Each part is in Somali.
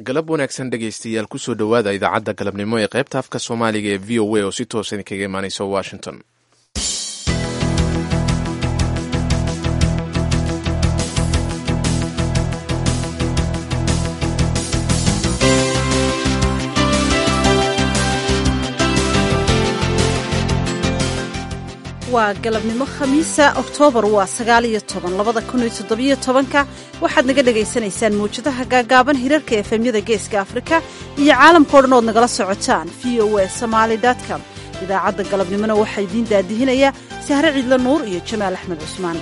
galab wanaagsan dhegaystayaal kusoo dhowaada idaacadda galabnimo ee qaybta afka soomaaliga ee v o a oo si toosan kaga imaaneysa washington waa galabnimo khamiisa oktoobar waa sagaal iyo toban labada kun iyo toddobiyo tobanka waxaad naga dhagaysanaysaan mawjadaha gaagaaban hirarka efemyada geeska afrika iyo caalamkao dhan ood nagala socotaan v o a somaali com idaacadda galabnimona waxaa idiin daadihinaya sahre ciidle nuur iyo jamaal axmed cusmaan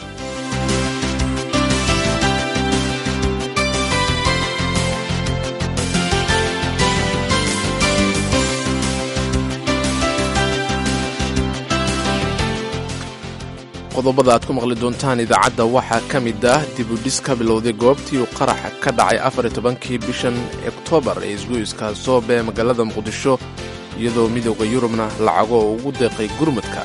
qodobada aad ku maqli doontaan idaacadda waxaa ka mid ah dibudhis ka bilowday goobtii uu qaraxa ka dhacay afar iyo tobankii bishan oktoobar ee isgoyska soobe ee magaalada muqdisho iyadoo midooda yurubna lacago oo ugu deeqay gurmudka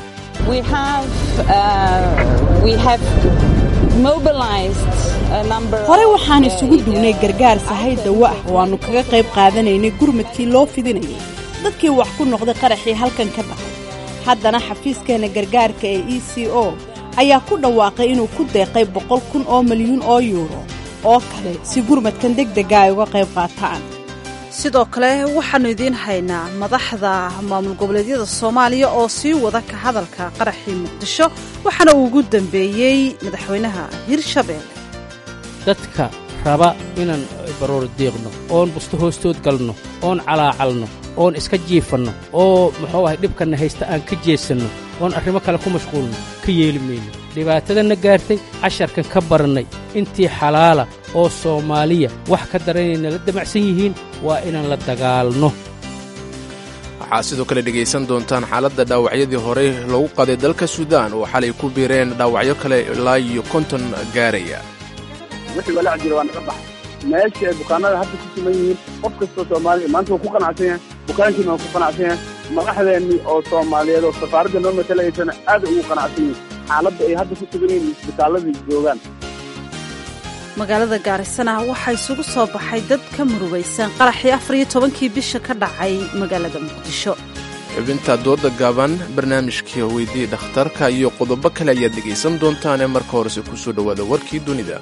hore waxaan isugu duwnay gargaar sahay dawo ah oo aannu kaga qayb qaadanaynay gurmudkii loo fidinayay dadkii wax ku noqday qaraxii halkan ka dhacay haddana xafiiskeenna gargaarka ee e c o ayaa ku dhawaaqay inuu ku deeqay boqol kun oo milyuun oo yuuro oo kale si gurmadkan degdega ay uga qayb qaataan sidoo kale waxaannu idiin haynaa madaxda maamul goboleedyada soomaaliya oo sii wada ka hadalka qaraxii muqdisho waxaana uu ugu dambeeyey madaxweynaha hirshabeelle dadka raba inaan baroor diiqno oon busto hoostood galno oon calaacalno oon iska jiifanno oo muxuu ahay dhibkanna haysta aan ka jeesanno oon arrimo kale ku mashquulno ka yeeli mayno dhibaatadanna gaartay casharkan ka barannay intii xalaala oo soomaaliya wax ka daranayna la damacsan yihiin waa inaan la dagaalno waxaa sidoo kale dhegaysan doontaan xaaladda dhaawacyadii horey loogu qaaday dalka suudaan oo xalay ku biireen dhaawacyo kale ilaa iyo konton gaaraya wixii walaac jira waa naga baxay meesha ay bukaanada hadda ku sugan yihiin qof kastoo soomaaliya maanta waa ku qanacsan yahay bukaankiina waa ku qanacsan yahay madaxdeennii oo soomaaliyeed oo safaaradda noo matalaysana aad ugu qanacsan yihin xaaladda ay hadda ku sugan yihiin isbitaalladii joogaan magaalada gaarisana waxaa isugu soo baxay dad ka murugaysan qaraxii afar iyo tobankii bisha ka dhacay magaalada muqdisho xubinta dooda gaaban barnaamijkii weydii dhakhtarka iyo qodobo kale ayaad dhegaysan doontaane marka horese ku soo dhowaada warkii dunida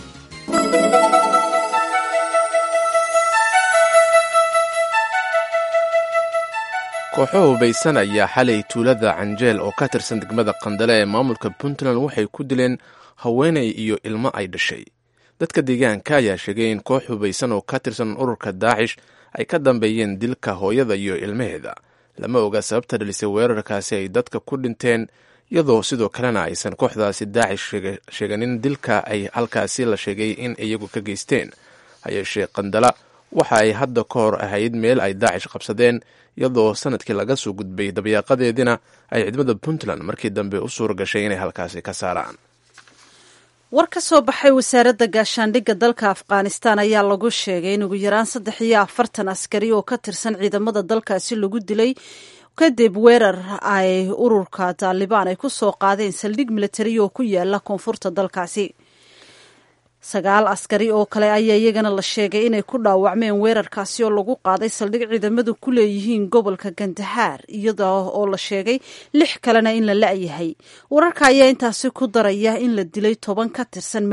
kooxo hubaysan ayaa xalay tuulada canjeel oo ka tirsan degmada qandale ee maamulka puntland waxay ku dileen haweenay iyo ilmo ay dhashay dadka deegaanka ayaa sheegay in koox hubaysan oo ka tirsan ururka daacish ay ka dambeeyeen dilka hooyada iyo ilmaheeda lama oga sababta dhalisay weerarkaasi ay dadka ku dhinteen iyadoo sidoo kalena aysan kooxdaasi daacish sheeganin dilka ay halkaasi la sheegay in iyagu ka geysteen hayeeshee qandala waxa ay hadda ka hor ahayd meel ay daacish qabsadeen iyadoo sanadkii laga soo gudbay dabayaaqadeedina ay ciidamada puntland markii dambe u suura gashay inay halkaasi ka saaraan war ka soo baxay wasaaradda gaashaandhigga dalka afghanistan ayaa lagu sheegay in ugu yaraan saddex iyo afartan askari oo ka tirsan ciidamada dalkaasi lagu dilay kadib weerar ay ururka taalibaan ay ku soo qaadeen saldhig militari oo ku yaala koonfurta dalkaasi sagaal askari oo kale ayaa iyagana la sheegay inay ku dhaawacmeen weerarkaasi oo lagu qaaday saldhig ciidamadu ku leeyihiin gobolka gandahaar iyada oo la sheegay lix kalena in la la-yahay wararka ayaa intaasi ku daraya in la dilay toban ka tirsan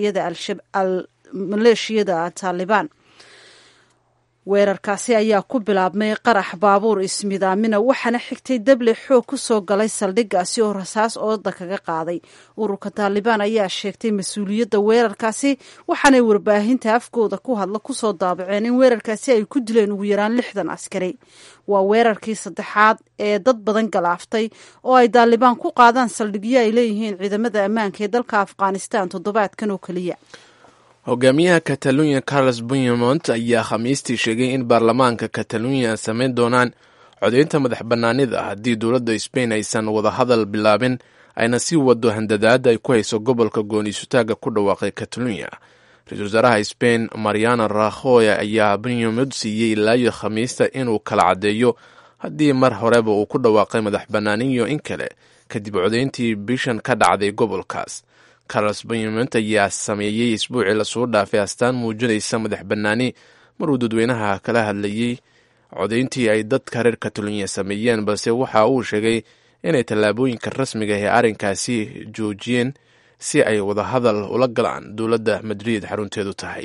maleeshiyada taalibaan weerarkaasi ayaa ku bilaabmay qarax baabuur ismidaamina waxaana xigtay dable xoog ku soo galay saldhiggaasi oo rasaas ooda kaga qaaday ururka taalibaan ayaa sheegtay mas-uuliyadda weerarkaasi waxaanay warbaahinta afkooda ku hadla kusoo daabaceen in weerarkaasi ay ku dileen ugu yaraan lixdan askari waa weerarkii saddexaad ee dad badan galaaftay oo ay taalibaan ku qaadaan saldhigyo ay leeyihiin ciidamada ammaanka ee dalka afghanistan toddobaadkan oo keliya hogaamiyaha katalunya carlos bunyamont ayaa khamiistii sheegay in baarlamaanka katalunya samayn doonaan codaynta madax bannaanida haddii dowladda sbain aysan wadahadal bilaabin ayna sii wado handadaada ay ku hayso gobolka gooniisutaaga ku dhawaaqay katalunya ra-iisul wasaaraha sbain mariana rakhoy ayaa bunyamont siiyey ilaayo khamiista inuu kala caddeeyo haddii mar horeba uu ku dhawaaqay madax bannaaniyo in kale kadib codayntii bishan ka dhacday gobolkaas carlos bayment ayaa sameeyey isbuucii lasoo dhaafay astaan muujinaysa madax bannaani maruu dadweynaha kala hadlayey codayntii ay dadka reer catalonia sameeyeen balse waxa uu sheegay inay tallaabooyinka rasmiga ee arrinkaasi joojiyeen si ay wadahadal ula galaan dowladda madrid xarunteedu tahay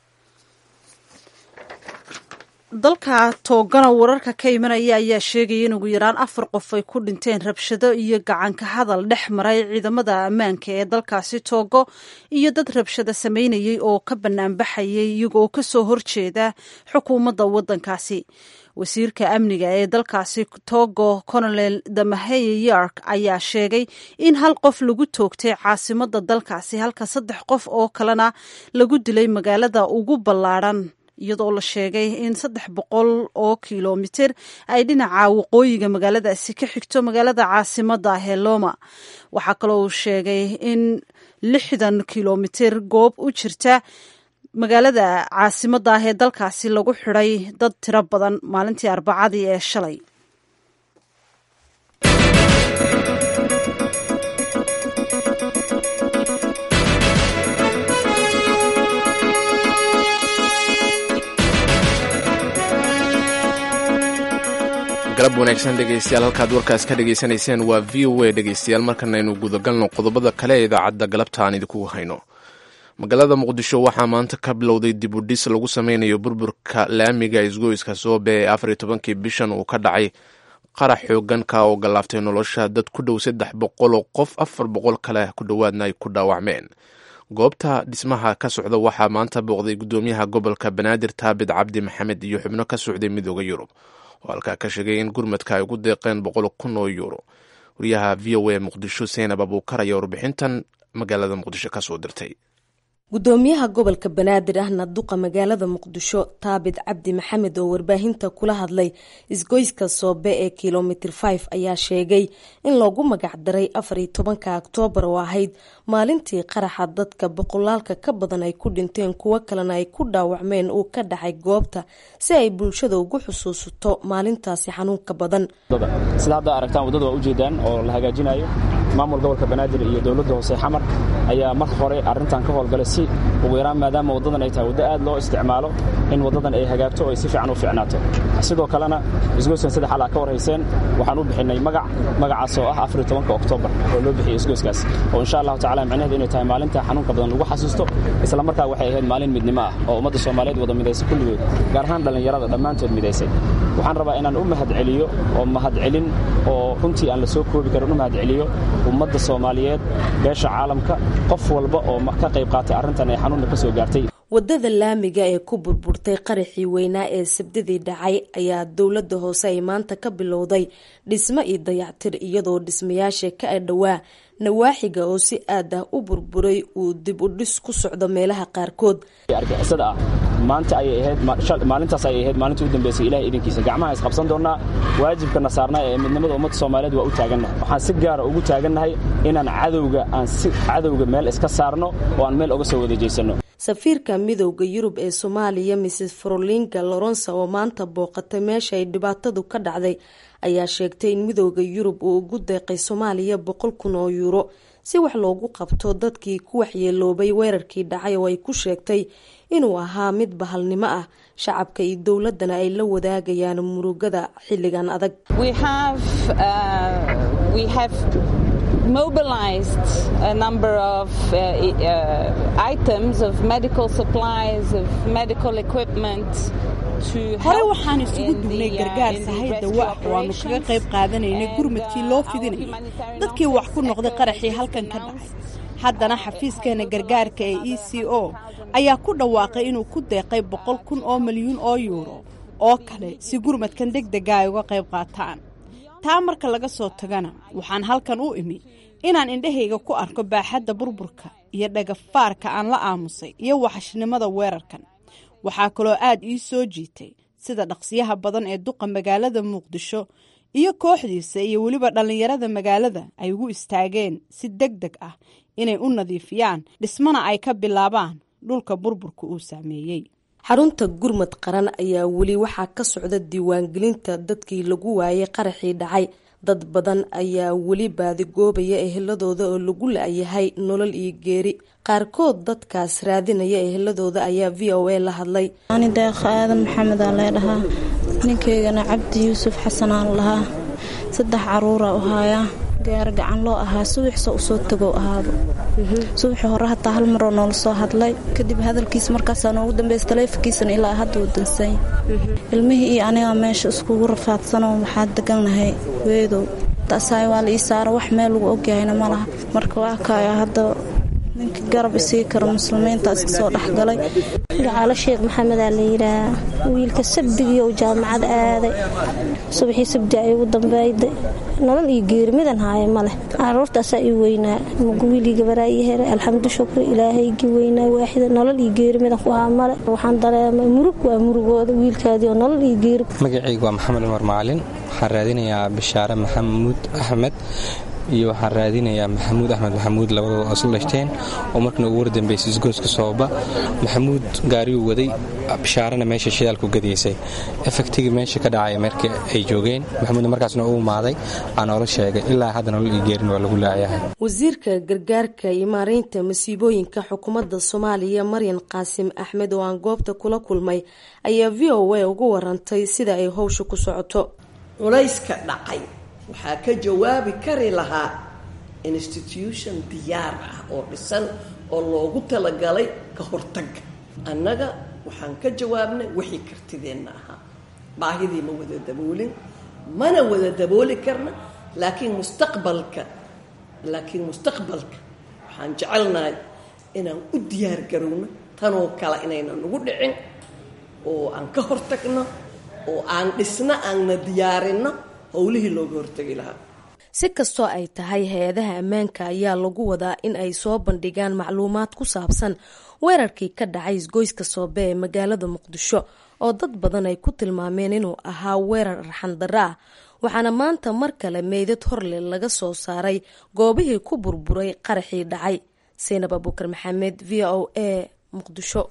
dalka toogana wararka ka imanaya ayaa sheegaya in ugu yaraan afar qof ay ku dhinteen rabshado iyo gacanka hadal dhex maray ciidamada ammaanka ee dalkaasi toogo iyo dad rabshado sameynayay oo ka banaanbaxayay iyagoo kasoo horjeeda xukuumadda waddankaasi wasiirka amniga ee dalkaasi togo colonel damaheye york ayaa sheegay in hal qof lagu toogtay caasimada dalkaasi halka saddex qof oo kalena lagu dilay magaalada ugu ballaadhan iyadoo la sheegay in saddex boqol oo kilomitir ay dhinaca waqooyiga magaaladaasi ka xigto magaalada caasimada heloma waxaa kaloo uu sheegay in lixdan kilomitir goob u jirta magaalada caasimada ah ee dalkaasi lagu xidhay dad tiro badan maalintii arbacadii ee shalay galab wanaagsan dhegeystayaal halkaad warkaas ka dhegaysanayseen waa v o a dhegeystayaal markanaynu gudagalno qodobada kale ee idaacadda galabta aan idinku hayno magaalada muqdisho waxaa maanta ka bilowday dib u dhis lagu sameynayo burburka laamiga isgoyska soobe ee afar iyo tobankii bishan uu ka dhacay qarax xooganka oo gallaaftay nolosha dad ku dhow saddex boqol oo qof afar boqol kale ku dhowaadna ay ku dhaawacmeen goobta dhismaha ka socda waxaa maanta booqday gudoomiyaha gobolka banaadir taabid cabdi maxamed iyo xubno ka socday midooda yurub oo halkaa ka sheegay in gurmadka ay ugu deeqeen boqol kun oo yuuro wariyaha v o a muqdisho seenab abuukar ayaa warbixintan magaalada muqdisho kasoo dirtay gudoomiyaha gobolka banaadir ahna duqa magaalada muqdisho taabid cabdi maxamed oo warbaahinta kula hadlay isgoyska soobe ee kilomitir 5 ayaa sheegay in loogu magacdaray afar iyo tobanka oktoobar oo ahayd maalintii qaraxa dadka boqolaalka ka badan ay ku dhinteen kuwo kalena ay ku dhaawacmeen uu ka dhacay goobta si ay bulshada ugu xusuusato maalintaasi xanuunka badan sida hadda aragtaan waddada waa ujeedaan oo la hagaajinayo maamul gobolka banaadir iyo dowladda hoose xamar ayaa marka hore arrintan ka howlgalay si ugu yaraan maadaama waddadan ay tahay waddo aad loo isticmaalo in waddadan ay hagaagto oo ay si fiican u fiicnaato sidoo kalena isgoyskan saddex xal aa ka warhayseen waxaan u bixinay magac magacaas oo ah afariyo tobanka oktoobar oo loo bixiyay isgoyskaas oo insha allahu tacala micnaheedu inay tahay maalinta xanuunka badan lagu xasuusto isla markaa waxay ahayd maalin midnimo ah oo ummadda soomaaliyeed wada midaysay kulligood gaar ahaan dhallinyarada dhammaantood midaysay waxaan rabaa inaan u mahadceliyo oo mahadcelin oo runtii aan la soo koobi karin u mahadceliyo ummadda soomaaliyeed beesha caalamka qof walba oo ka qayb qaatay arrintan ee xanuunna ka soo gaartay waddada laamiga ee ku burburtay qaraxii weynaa ee sabdidii dhacay ayaa dowladda hoose ay maanta ka bilowday dhismo iyo dayactir iyadoo dhismayaasha ka adhowaa nawaaxiga oo si aad ah u burburay uu dib u dhis ku socdo meelaha qaarkood argixisada ah maanta ayay ahayd maalintaas ayay ahayd maalintii u dambeysay ilahay idinkiisa gacmaha isqabsan doonnaa waajibkana saarnaa ee midnimada ummadda soomaaliyeed waa u taagannahay waxaan si gaara ugu taagannahay inaan cadowga aan si cadowga meel iska saarno oo aan meel oga soo wada jeysano safiirka midowda yurub ee soomaaliya mrs frolinga loronsa oo maanta booqatay meesha ay dhibaatadu ka dhacday ayaa sheegtay in midowda yurub uu ugu deeqay soomaaliya boqol kun oo yuuro si wax loogu qabto dadkii ku waxyeeloobay weerarkii dhacay oo ay ku sheegtay inuu ahaa mid bahalnimo ah shacabka iyo dowladana ay la wadaagayaan murugada xilligan adag mobilized a number of uh, uh, items of medical supplies of medical equipment hore waxaan isugu dugnay gargaar sahay dawa ah oo aanu kaga qayb qaadanaynay gurmadkii loo fidinayay dadkii wax ku noqday qaraxii halkan ka dhacay haddana xafiiskeena gargaarka ee e c o ayaa ku dhawaaqay inuu ku deeqay boqol kun oo milyuun oo yuuro oo kale si gurmadkan deg dega ay uga qayb qaataan taa marka laga soo tagana waxaan halkan u imi inaan indhahayga ku arko baaxadda burburka iyo dhagafaarka aan la aamusay iyo waxashnimada weerarkan waxaa kaloo aad ii soo jiitay sida dhaqsiyaha badan ee duqa magaalada muqdisho iyo kooxdiisa iyo weliba dhallinyarada magaalada ay ugu istaageen si deg deg ah inay u nadiifiyaan dhismana ay ka bilaabaan dhulka burburka uu saameeyey xarunta gurmad qaran ayaa weli waxaa ka socda diiwaangelinta dadkii lagu waayay qaraxii dhacay dad badan ayaa weli baadigoobaya eheladooda oo lagu la-yahay nolol iyo geeri qaarkood dadkaas raadinaya eheladooda ayaa v o a la hadlay ani deeqa aadan maxamed aa leedhahaa ninkaygana cabdi yuusuf xasanaan lahaa saddex caruura u haayaa gaar gacan loo ahaa subaxsa usoo tagow ahaaba subaxii hore hataa hal maroo noola soo hadlay kadib hadalkiis markaasaa noogu dambeys taleefonkiisana ilaa hadda uu dansanya ilmihii iyo anigaa meesha iskugu rafaadsanoo waxaa degannahay weedow taasaay waa la ii saara wax meel lagu ogyahayna ma laha marka waa kaaya hadda ninka garab isii karo muslimiintaas kasoo dhexgalay gacaalo sheekh maxamedaa la yidhaahaa wiilka sabdigii uu jaamacad aaday subaxii sabdi ay ugu dambeeyday nolol iyo geeri midan haaya maleh caruurtaasaa ii weynaa wiilii gabaraa ii helay alxamdu shukri ilaahaygii weynaa waaxida nolol iyo geeri midan ku haa male waxaan dareemay murug waa murugooda wiilkaadii oo nolol iyo geeri magacaygu waa maxamed cumar macalin waxaan raadinayaa bishaare maxamuud axmed iyo waxaan raadinayaa maxamuud axmed maxamuud labadooda oo isla dhashteen oo markana ugu wardambeysay isgooska sooba maxamuud gaariyuu waday bishaarana meesha shidaalku gadaysay efektigii meesha ka dhacaya markii ay joogeen maxamuudna markaasna u imaaday aa noola sheegay ilaa hadda nolol iyo geerin waa lagu laayahay wasiirka gargaarka iyo maareynta masiibooyinka xukuumadda soomaaliya maryan qaasim axmed oo aan goobta kula kulmay ayaa v o a ugu warantay sida ay howsha ku socoto culayska dhacay waxaa ka jawaabi kari lahaa institution diyaar ah oo dhisan oo loogu talagalay ka hortagga annaga waxaan ka jawaabnay wixii kartideenna ahaa baahidii ma wada daboolin mana wada dabooli karna laakiin mustaqbalka laakiin mustaqbalka waxaan jecelnahay inaan u diyaar garowno tanoo kale inaynan nagu dhicin oo aan ka hortagno oo aan dhisno aanna diyaarinno howlihii looga hortegi lahaa si kastoo ay tahay hay-adaha ammaanka ayaa lagu wadaa in ay soo bandhigaan macluumaad ku saabsan weerarkii ka dhacay isgoyska soobe ee magaalada muqdisho oo dad badan ay ku tilmaameen inuu ahaa weerar arxandaro ah waxaana maanta mar kale meydad horle laga soo saaray goobihii ku burburay qaraxii dhacay saynab abuukar maxamed v o a muqdisho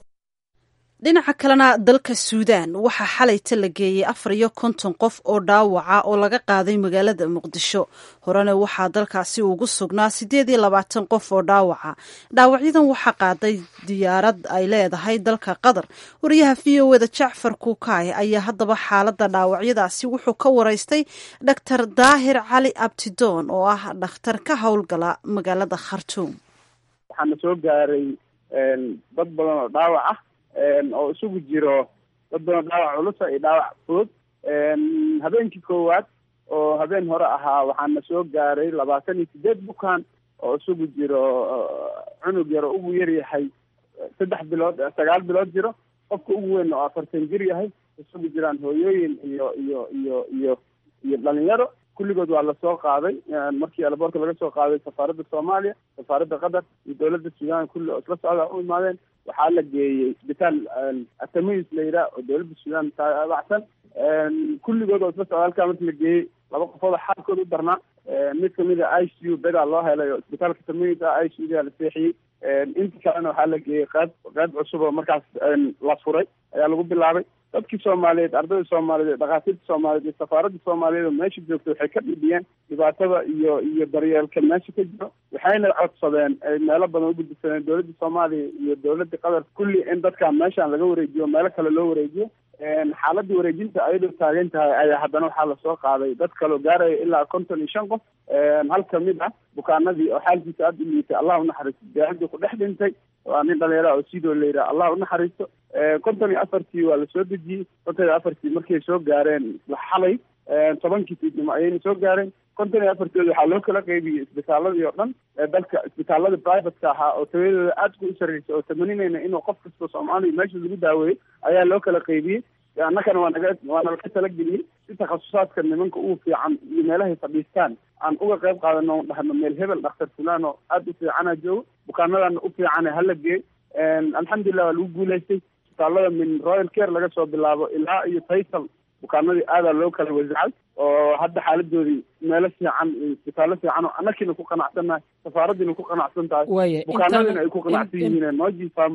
dhinaca kalena dalka suudaan waxaa xalayta la geeyey afar iyo konton qof oo dhaawaca oo laga qaaday magaalada muqdisho horena waxaa dalkaasi ugu sugnaa siddeed iyo labaatan qof oo dhaawaca dhaawacyadan waxaa qaaday diyaarad ay leedahay dalka qatar wariyaha v o eda jacfar kuukaay ayaa haddaba xaaladda dhaawacyadaasi wuxuu ka waraystay dhaktar daahir cali abtidoon oo ah dhakhtar ka howlgala magaalada khartuum waxaana soo gaaray dad badan oo dhaawac ah oo isugu jiro dad badan dhaawac culusa iyo dhaawac fudud habeenkii koowaad oo habeen hore ahaa waxaana soo gaaray labaatan iyo sideed bukaan oo isugu jiro cunug yar oo ugu yar yahay saddex bilood sagaal bilood jiro qofka ugu weyn oo afartan jir yahay isugu jiraan hooyooyin iyo iyo iyo iyo iyo dhalinyaro kulligood waa lasoo qaaday markii alaboorka laga soo qaaday safaaradda soomaaliya safaaradda qatar iyo dowladda suudaan kulli oo isla socda u imaadeen waxaa la geeyey isbitaal atamis la yidhaah oo dowladda suudaan taabacsan kulligood oo isla socda halkaa marki la geeyey laba qofood oo xaalkooda u darnaa mid kamid a i c u bedaa loo helay oo isbitaalka tamis ah i c u da la seexiyey inta kalena waxaa la geeyey qayb qayb cusub oo markaas la furay ayaa lagu bilaabay dadkii soomaaliyeed ardayda soomaaliyeed dhakhaatiirta soomaaliyeed iyo safaaradda soomaaliyeed oo meesha joogta waxay ka dhibiyeen dhibaatada iyo iyo daryeelka meesha ka jiro waxayna codsadeen meelo badan u gudbisadeen dowladda soomaaliya iyo dowladda qatar kulli in dadkan meeshaan laga wareejiyo meelo kale loo wareejiyo xaaladda wareejinta ayadoo taagan tahay ayaa haddana waxaa lasoo qaaday dad kaloo gaaraya ilaa konton iyo shan qof hal kamid ah bukaanadii oo xaalkiisa aada u liitay allah unaxariisto diyaaradii ku dhex dhintay waa nin dhalinyara oo sidoo la yidhaha allah unaxariisto konton iyo afartii waa lasoo dejiyey konton iyo afartii markay soo gaareen xalay tobankii fiidnimo ayayna soo gaareen konton iyo afartooda waxaa loo kala qeybiyey isbitaaladii oo dhan dalka isbitaalada privateka ahaa oo tayadooda aada ku sarreysay oo tamaninayna inuu qof kasta soomaaliya meesha lagu daaweeyey ayaa loo kala qeybiyey annakana waa naga waa nalaga talageliyey si takhasusaadka nimanka ugu fiican iyo meelahay fadhiistaan aan uga qayb qaadano on dhahno meel hebel dhakhtar fulaan oo aada u fiicana joogo bukaanadana u fiicane hala geey alxamdulilah waa lagu guulaystay isbitaalada min royal care laga soo bilaabo ilaa iyo taysal bukaanadii aadaa loo kala wasacay oo hadda xaaladoodii meelo fiican isbitaallo fiican oo annakiina ku qanacsannahay safaaraddiina ku qanacsan tahay bukaanadiina ay ku qanacsan yihiin noojifam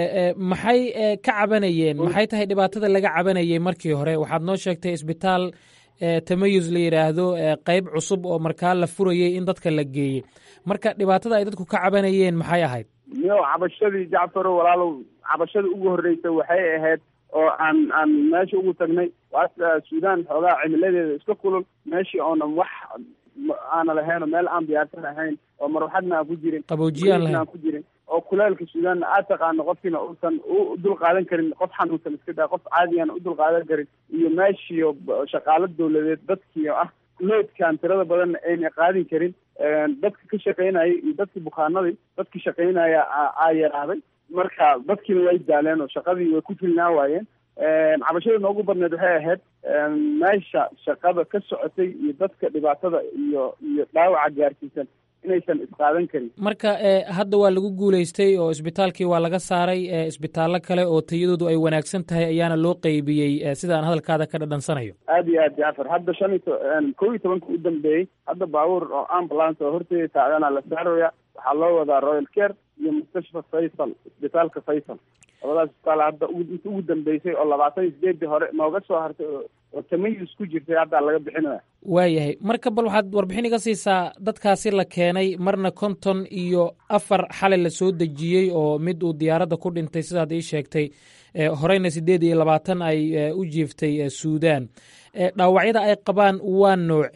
maxay ka cabanayeen maxay tahay dhibaatada laga cabanayay markii hore waxaad noo sheegtay isbitaal tamayus la yidhaahdo qeyb cusub oo markaa la furayey in dadka la geeyey marka dhibaatada ay dadku ka cabanayeen maxay ahayd miyo cabashadii jacfaro walaalow cabashadii ugu horreysay waxay ahayd oo aan aan meesha ugu tagnay waa suudaan xoogaa cimiladeeda iska kulul meeshii oonan wax aana lahayn oo meel aan diyaarsan ahayn oo marwaxadna aan ku jirin qaboojiye aan lahayn aan ku jirin oo kuleelka suudaanna aad taqaano qofkiina uusan u dul qaadan karin qof xanuunsan iska daa qof caadiyan u dul qaadan karin iyo meeshiio shaqaalo dawladeed dadkiio ah loodkaan tirada badanna ayna qaadin karin dadka ka shaqaynayay iyo dadkii bukaanadii dadkii shaqaynaya aa yaraaday marka dadkiina way daaleen oo shaqadii way ku filnaa waayeen cabashada noogu badneed waxay ahayd meesha shaqada ka socotay iyo dadka dhibaatada iyo iyo dhaawaca gaarsiisan inaysan isqaadan karin marka hadda waa lagu guulaystay oo isbitaalkii waa laga saaray isbitaallo kale oo tayadoodu ay wanaagsan tahay ayaana loo qeybiyey sida aan hadalkaada ka dhadhansanayo aad iyo aad jacfar hadda shan iyo kow iyo tobanka u dambeeyey hadda baabuur oo ambulance oo horteeda taagana la saaraya waxaa loo wadaa royal care iyo mustashfa faysal isbitaalka faysal labadaas isbitaal hadda inta ugu dambeysay oo labaatan iyo sideedii hore nooga soo hartay oo tamayus ku jirtay hadda laga bixinaya waayahay marka bal waxaad warbixin iga siisaa dadkaasi la keenay marna konton iyo afar xalay la soo dejiyey oo mid uu diyaaradda ku dhintay sidaad ii sheegtay horeyna siddeed iyo labaatan ay u jiiftay suudaan dhaawacyada ay qabaan waa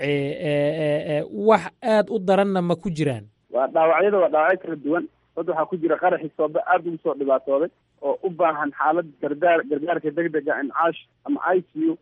noocee wax aad u daranna ma ku jiraan waa dhaawacyada waa dhaawacyo kala duwan dad waxaa ku jira qaraxii soobe aada ugu soo dhibaatooday oo u baahan xaalad gargaar gargaarka degdega incaash ama i c u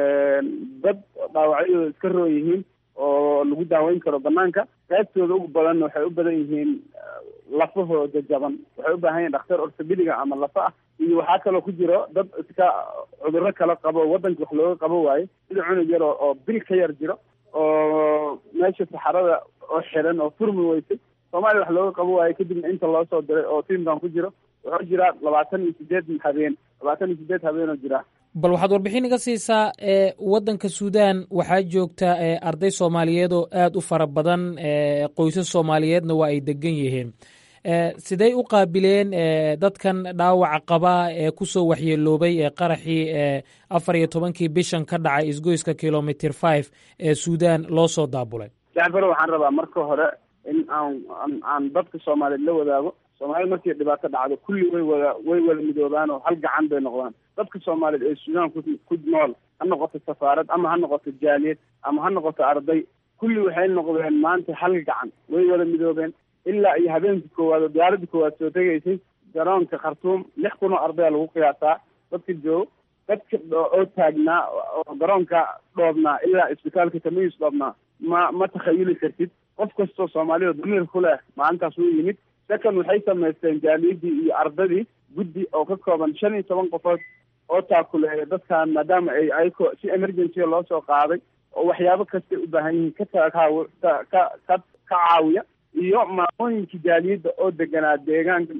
dad dhaawacyadooda iska roon yihiin oo lagu daaweyn karo banaanka qaybtooda ugu badanna waxay u badan yihiin lafahooda jaban waxay u baahan yihin dhakhtar ortobediga ama lafa ah iyo waxaa kaloo ku jiro dad iska cudurro kala qabo waddanka wax looga qabo waayo sida cunug yar oo bil ka yar jiro oo meesha saxarada oo xiran oo furmi weysay soomaaliya wax looga qabo waayo kadibna inta loo soo diray oo tiimkan ku jiro wuxuu jiraa labaatan iyo sideed habeen labaatan iyo sideed habeenoo jira bal waxaad warbixin iga siisaa waddanka suudaan waxaa joogta arday soomaaliyeed oo aad u fara badan qoysas soomaaliyeedna waa ay degan yihiin sidey u qaabileen dadkan dhaawaca qaba ee kusoo waxyeeloobay ee qaraxii afar iyo tobankii bishan ka dhacay isgoyska kilomitr five ee suudaan loo soo daabulay jacfar waxaan rabaa marka hore in aan aan dadka soomaaliyeed la wadaago soomaalida markii dhibaato dhacdo kulli way wada way wada midoobaan oo hal gacan bay noqdaan dadka soomaaliyeed ee suudaan ku ku nool ha noqoto safaarad ama ha noqoto jaaliyad ama ha noqoto arday kulli waxay noqdeen maanta hal gacan way wada midoobeen ilaa iyo habeenkii koowaad oo diyaaradii koowaad soo tegaysay garoonka khartuum lix kun oo ardaya lagu qiyaasaa dadka joogo dadka oo taagnaa oo garoonka dhoobnaa ilaa isbitaalka tamayus dhoobnaa ma ma takhayuli kartid qof kastoo soomaalida damiir ku leh maalintaas wuu yimid second waxay samaysteen jaaliyadii iyo ardadii guddi oo ka kooban shan iyo toban qofood oo taakuleeya dadkan maadaama ay ayako si emergency loo soo qaaday oo waxyaabo kastay u baahan yihiin ka takaaw ka ka ka caawiya iyo maamooyinkii jaaliyadda oo deganaa deegaanka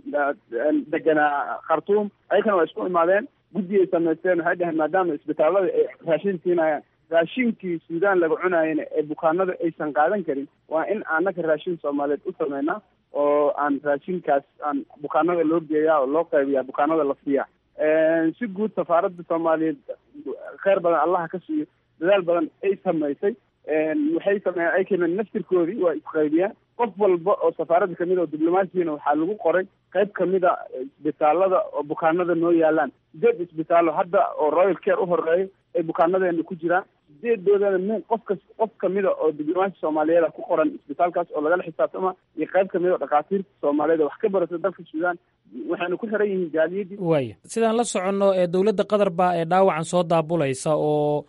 deganaa khartuum ayakana waa isku imaadeen guddi ay samaysteen waxay dhaheen maadaama isbitaallada ay raashin siinayaan raashinkii suudaan laga cunaayana ee bukaanada aysan qaadan karin waa in annaga raashin soomaaliyeed u sameynaa oo aan raashinkaas aan bukaanada loo geeyaa oo loo qaybiyaa bukaanada la siiya si guud safaaradda soomaaliyeed kheyr badan allaha ka siiyo dadaal badan ay samaysay waxay sameeyeen ay keeneen naftirkoodii waa isqaybiyeen qof walba oo safaaradda kamid a oo diblomaasiina waxaa lagu qoray qayb kamid a isbitaalada oo bukaanada noo yaalaan sideed isbitaallo hadda oo royal care u horeeyo ay bukaanadeena ku jiraan sideedoodana min qof kas qof kamida oo diblomaasi soomaaliyeed ku qoran isbitaalkaas oo lagala xisaabtama iyo qayb kamid oo dhakhaatiirta soomaaliyeed wax ka barata dalka suudaan waxayna ku xiran yihiin jaaliyadii waaya sidaan la soconno ee dowladda qatar baa ee dhaawacan soo daabulaysa oo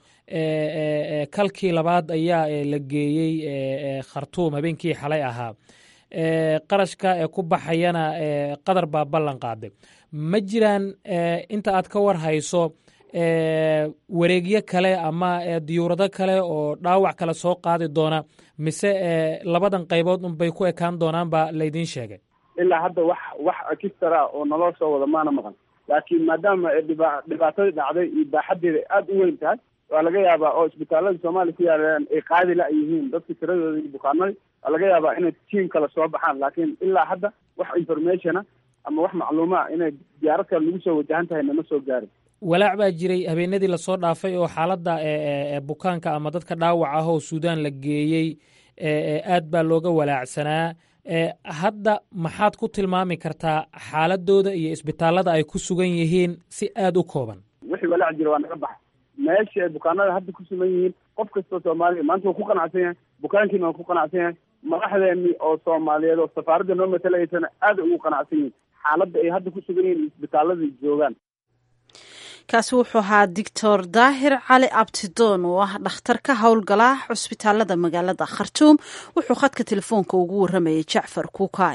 kalkii labaad ayaa la geeyey khartuum habeenkii xalay ahaa qarashka ee ku baxayana qatar baa ballan qaaday ma jiraan inta aad ka war hayso wareegyo kale ama diyuurado kale oo dhaawac kale soo qaadi doona mise labadan qaybood unbay ku ekaan doonaan baa laydin sheegay ilaa hadda wax wax ekistara oo naloo soo wada maana maqan laakiin maadaama dhiba dhibaatadii dhacday iyo baaxadeeda aada u weyn tahay waa laga yaabaa oo isbitaalada soomaaliya ku yaalaan ay qaadi la yihiin dadka tiradooda iyo bukaanada waa laga yaabaa inay tiim kale soo baxaan laakiin ilaa hadda wax informationa ama wax macluumaa inay diyaarad kale lagu soo wajahan tahay nama soo gaarin walaac baa jiray habeenadii lasoo dhaafay oo xaaladda bukaanka ama dadka dhaawac ah oo suudaan la geeyey aad baa looga walaacsanaa hadda maxaad ku tilmaami kartaa xaaladooda iyo isbitaallada ay ku sugan yihiin si aada u kooban wixii walaac jira waa naga baxa meesha ay bukaanada hadda ku sugan yihiin qof kastoo soomaaliya maanta waa ku qanacsan yahay bukaankiina waa ku qanacsan yahay madaxdeeni oo soomaaliyeed oo safaaradda noo matalaysana aada ugu qanacsan yihiin xaaladda ay hadda ku sugan yihiin isbitaalada joogaan kaasi wuxuu ahaa doctor daahir cali abtidoon oo ah dhakhtar ka howlgala cusbitaalada magaalada khartuum wuxuu khadka telefoonka ugu waramayay jacfar kuukay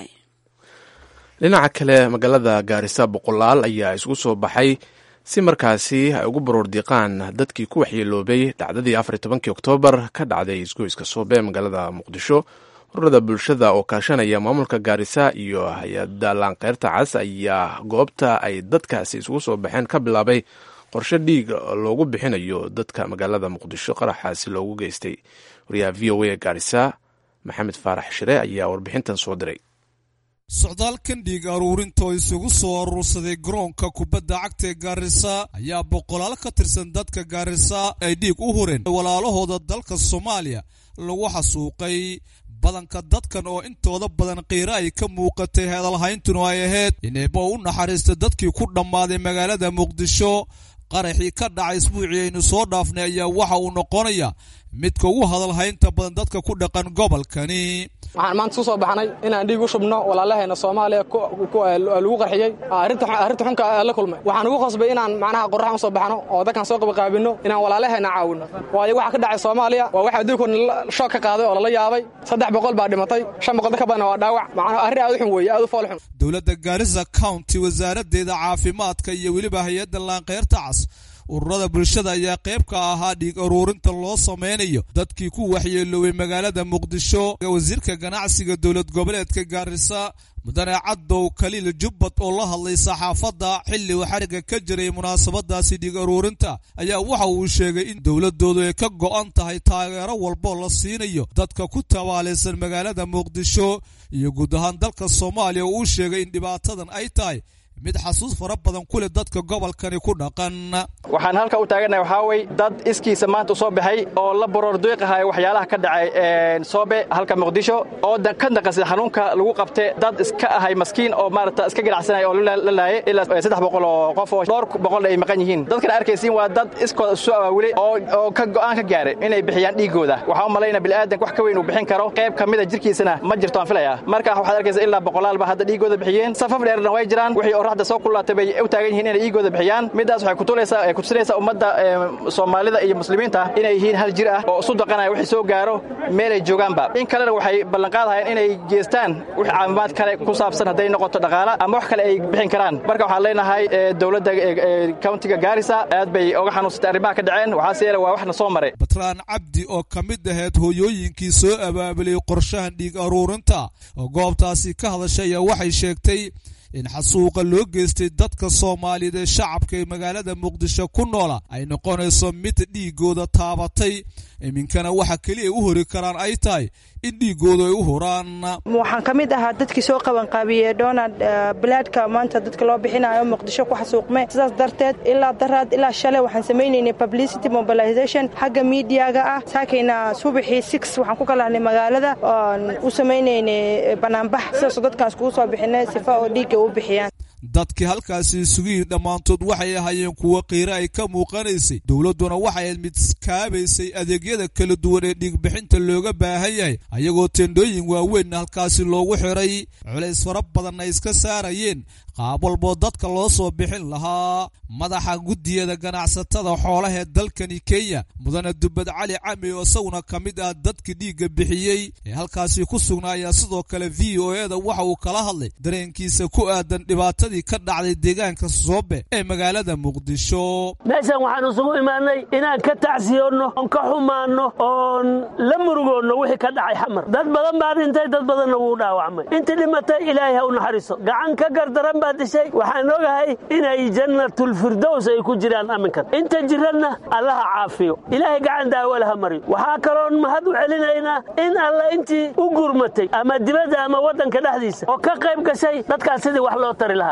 dhinaca kale magaalada gaarisa boqolaal ayaa isugu soo baxay si markaasi ay ugu baroor diiqaan dadkii ku waxyeeloobay dhacdadii afar tobankii oktoobar ka dhacday isgoyska soobe magaalada muqdisho ururada bulshada oo kaashanaya maamulka gaarisa iyo hay-adda laanqeyrta cas ayaa goobta ay dadkaasi isugu soo baxeen ka bilaabay qorshe dhiig loogu bixinayo dadka magaalada muqdisho qaraxaasi loogu geystay wariyaha v o a gaarisa maxamed faarax shire ayaa warbixintan soo diray socdaalkan dhiig aruurintoo isugu soo aruursaday garoonka kubadda cagta ee gaarisa ayaa boqolaal ka tirsan dadka gaarisa ay dhiig u hureen walaalahooda dalka soomaaliya lagu xasuuqay badanka dadkan oo intooda badan qiiro ay ka muuqatay hadalhayntunu ay ahayd ineeba u naxariista dadkii ku dhammaaday magaalada muqdisho qaraxii ka dhacay isbuucii aynu soo dhaafnay ayaa waxa uu noqonaya midka ugu hadalhaynta badan dadka ku dhaqan gobolkani waxaan maanta ku soo baxnay inaan dhiig u shubno walaalaheena soomaaliya lagu qarxiyey arrinta xunka la kulmay waxaan ugu qasbay inaan macnaha qorraxan u soo baxno oo dadkan soo qabaqaabinno inaan walaalaheena caawinno waayo waxa ka dhacay soomaaliya waa waxa adduunkoodna shoog ka qaaday oo lala yaabay saddex boqol baa dhimatay shan boqol ka badan waa dhaawac macnaha arrin aad u xun weeye aad u fool xun dowladda gaarisa county wasaaraddeeda caafimaadka iyo weliba hay-adda laanqeyrta cas ururada bulshada ayaa qayb ka ahaa dhiig aruurinta loo samaynayo dadkii ku waxyeeloobay magaalada muqdisho wasiirka ganacsiga dowlad goboleedka gaarisa mudane cadow kaliil jubbad oo la hadlay saxaafadda xilli uu xariga ka jiray munaasabadaasi dhiig aruurinta ayaa waxa uu sheegay in dowladoodu ay ka go'an tahay taageero walboo la siinayo dadka ku tabaalaysan magaalada muqdisho iyo guud ahaan dalka soomaaliya oo uu sheegay in dhibaatadan ay tahay mid xasuus fara badan ku leh dadka gobolkani ku dhaqan waxaan halka u taaganahay waxaa wey dad iskiisa maanta u soo baxay oo la baroor duiqahay waxyaalaha ka dhacay soobe halka muqdisho oo ka naqasay xanuunka lagu qabte dad iska ahay maskiin oo maarata iska ganacsanaya oo la laayay ilaa saddex boqol oo qof oo dhowr boqol ay maqan yihiin dadkan arkaysiin waa dad iskooda isu awaawilay oo ka go'aan ka gaaray inay bixiyaan dhiigooda waxaa u malayna bilaadanka wax ka weyn uu bixin karo qayb ka mida jirkiisana ma jirto aan filaya marka waxaad arkaysa ilaa boqolaalba hadda dhiigooda bixiyeen safaf dheerna way jiraan wixii oraxda soo kulaatay bay u taagan yihiin inay dhiigooda bixiyaan midaas waxay kutulaysaa ee kutusinaysaa ummadda soomaalida iyo muslimiinta inay yihiin hal jir ah oo isu daqanaya wixii soo gaaro meelay joogaanba in kalena waxay ballanqaadahayeen inay geestaan wix caafimaad kale ku saabsan hadday noqoto dhaqaala ama wax kale ay bixin karaan marka waxaan leenahay dowladda countiga gaarisa aad bay oga xanuunsatay arrimaha ka dhaceen waxaase yeele waa waxna soo maray batraan cabdi oo ka mid ahayd hooyooyinkii soo abaabulay qorshahan dhiig aruurinta oo goobtaasi ka hadashay ayaa waxay sheegtay in xasuuqa loo geystay dadka soomaaliyeed ee shacabka ee magaalada muqdisho ku noola ay noqonayso mid dhiigooda taabatay iminkana waxa keliya u hori karaan ay tahay in dhiigooda ay u huraan waxaan ka mid ahaa dadkii soo qabanqaabiyey donald balaadhka maanta dadka loo bixinayo muqdisho ku xasuuqme sidaas darteed ilaa daraad ilaa shalay waxaan samaynaynay publicity mobilization xagga miidiyaga ah saakayna subaxii six waxaan ku kalahnay magaalada oon u samaynaynay banaanbax sidaasoo dadkaan iskugu soo bixinay sifa oo dhiigga u bixiyaan dadkii halkaasi isugu yidhi dhammaantood waxay ahaayeen kuwo qiiro ay ka muuqanaysay dowladduna waxay ahayd mid kaabaysay adeegyada kala duwan ee dhiigbixinta looga baahan yahay ayagoo tendhooyin waaweynna halkaasi loogu xiray culays fara badanna ay iska saarayeen qaab walboo dadka loo soo bixin lahaa madaxa guddiyada ganacsatada xoolaha ee dalkani kenya mudane dubbad cali cami oo isaguna ka mid ah dadka dhiigga bixiyey ee halkaasi ku sugnaa ayaa sidoo kale v o e da waxa uu kala hadlay dareenkiisa ku aadan dhibaatadii ka dhacday deegaanka soobe ee magaalada muqdisho meeshan waxaan isugu imaanay inaan ka tacsiyoonno oon ka xumaanno oon la murugoonno wixii ka dhacay xamar dad badan baa dhintay dad badanna wuu dhaawacmay intii dhimatay ilaahay ha u naxariiso gacan ka gardaran baa dishay waxaan ogahay inay jannatulfirdows ay ku jiraan aminkan inta jiranna allaha caafiyo ilaahay gacan daawo laha mariyo waxaa kaloon mahad u celinaynaa in alla intii u gurmatay ama dibadda ama waddanka dhexdiisa oo ka qayb gashay dadkaas sidii wax loo tari lahaa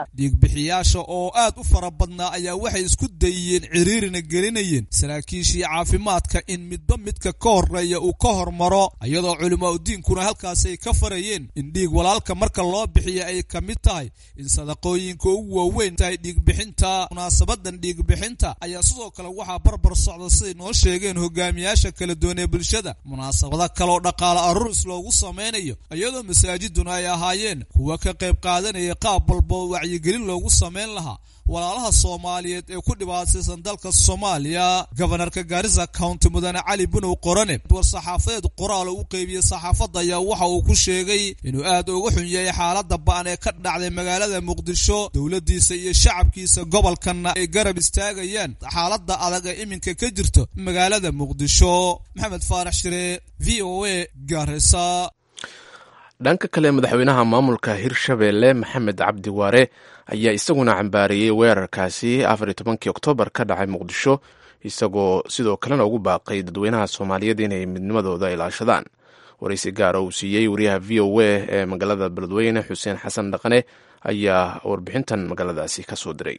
dhiigbixiyaasha oo aad u fara badnaa ayaa waxay isku dayiyeen ciriirina gelinayeen saraakiishii caafimaadka in midba midka ka horeeya uu ka hormaro iyadoo culimaauddiinkuna halkaas ay ka farayeen in dhiig walaalka marka loo bixiya ay ka mid tahay in sadaqooyinka ugu waaweyn tahay dhiigbixinta munaasabadan dhiigbixinta ayaa sidoo kale waxaa barbar socda siday noo sheegeen hogaamiyaasha kala duwan ee bulshada munaasabado kaleoo dhaqaale aruris loogu samaynayo iyadoo masaajiduna ay ahaayeen kuwa ka qayb qaadanaya qaab walba oo wacyigelin loogu samayn lahaa walaalaha soomaaliyeed ee ku dhibaataysan dalka soomaaliya gobanarka gaarisa county mudane cali bunow qorane war-saxaafadeed qoraal u qeybiyey saxaafadda ayaa waxa uu ku sheegay inuu aad uga xun yahay xaaladda ba'an ee ka dhacday magaalada muqdisho dowladdiisa iyo shacabkiisa gobolkanna ay garab istaagayaan xaaladda adag ee iminka ka jirto magaalada muqdisho maxamed faarax shire v o a gaarisa dhanka kale madaxweynaha maamulka hirshabeelle maxamed cabdi waare ayaa isaguna cambaariyey weerarkaasi afar iyo tobankii oktoobar ka dhacay muqdisho isagoo sidoo kalena ugu baaqay dadweynaha soomaaliyeed inay midnimadooda ilaashadaan waraysi gaara uu siiyey wariyaha v o a ee magaalada beledweyne xuseen xasan dhaqane ayaa warbixintan magaaladaasi ka soo diray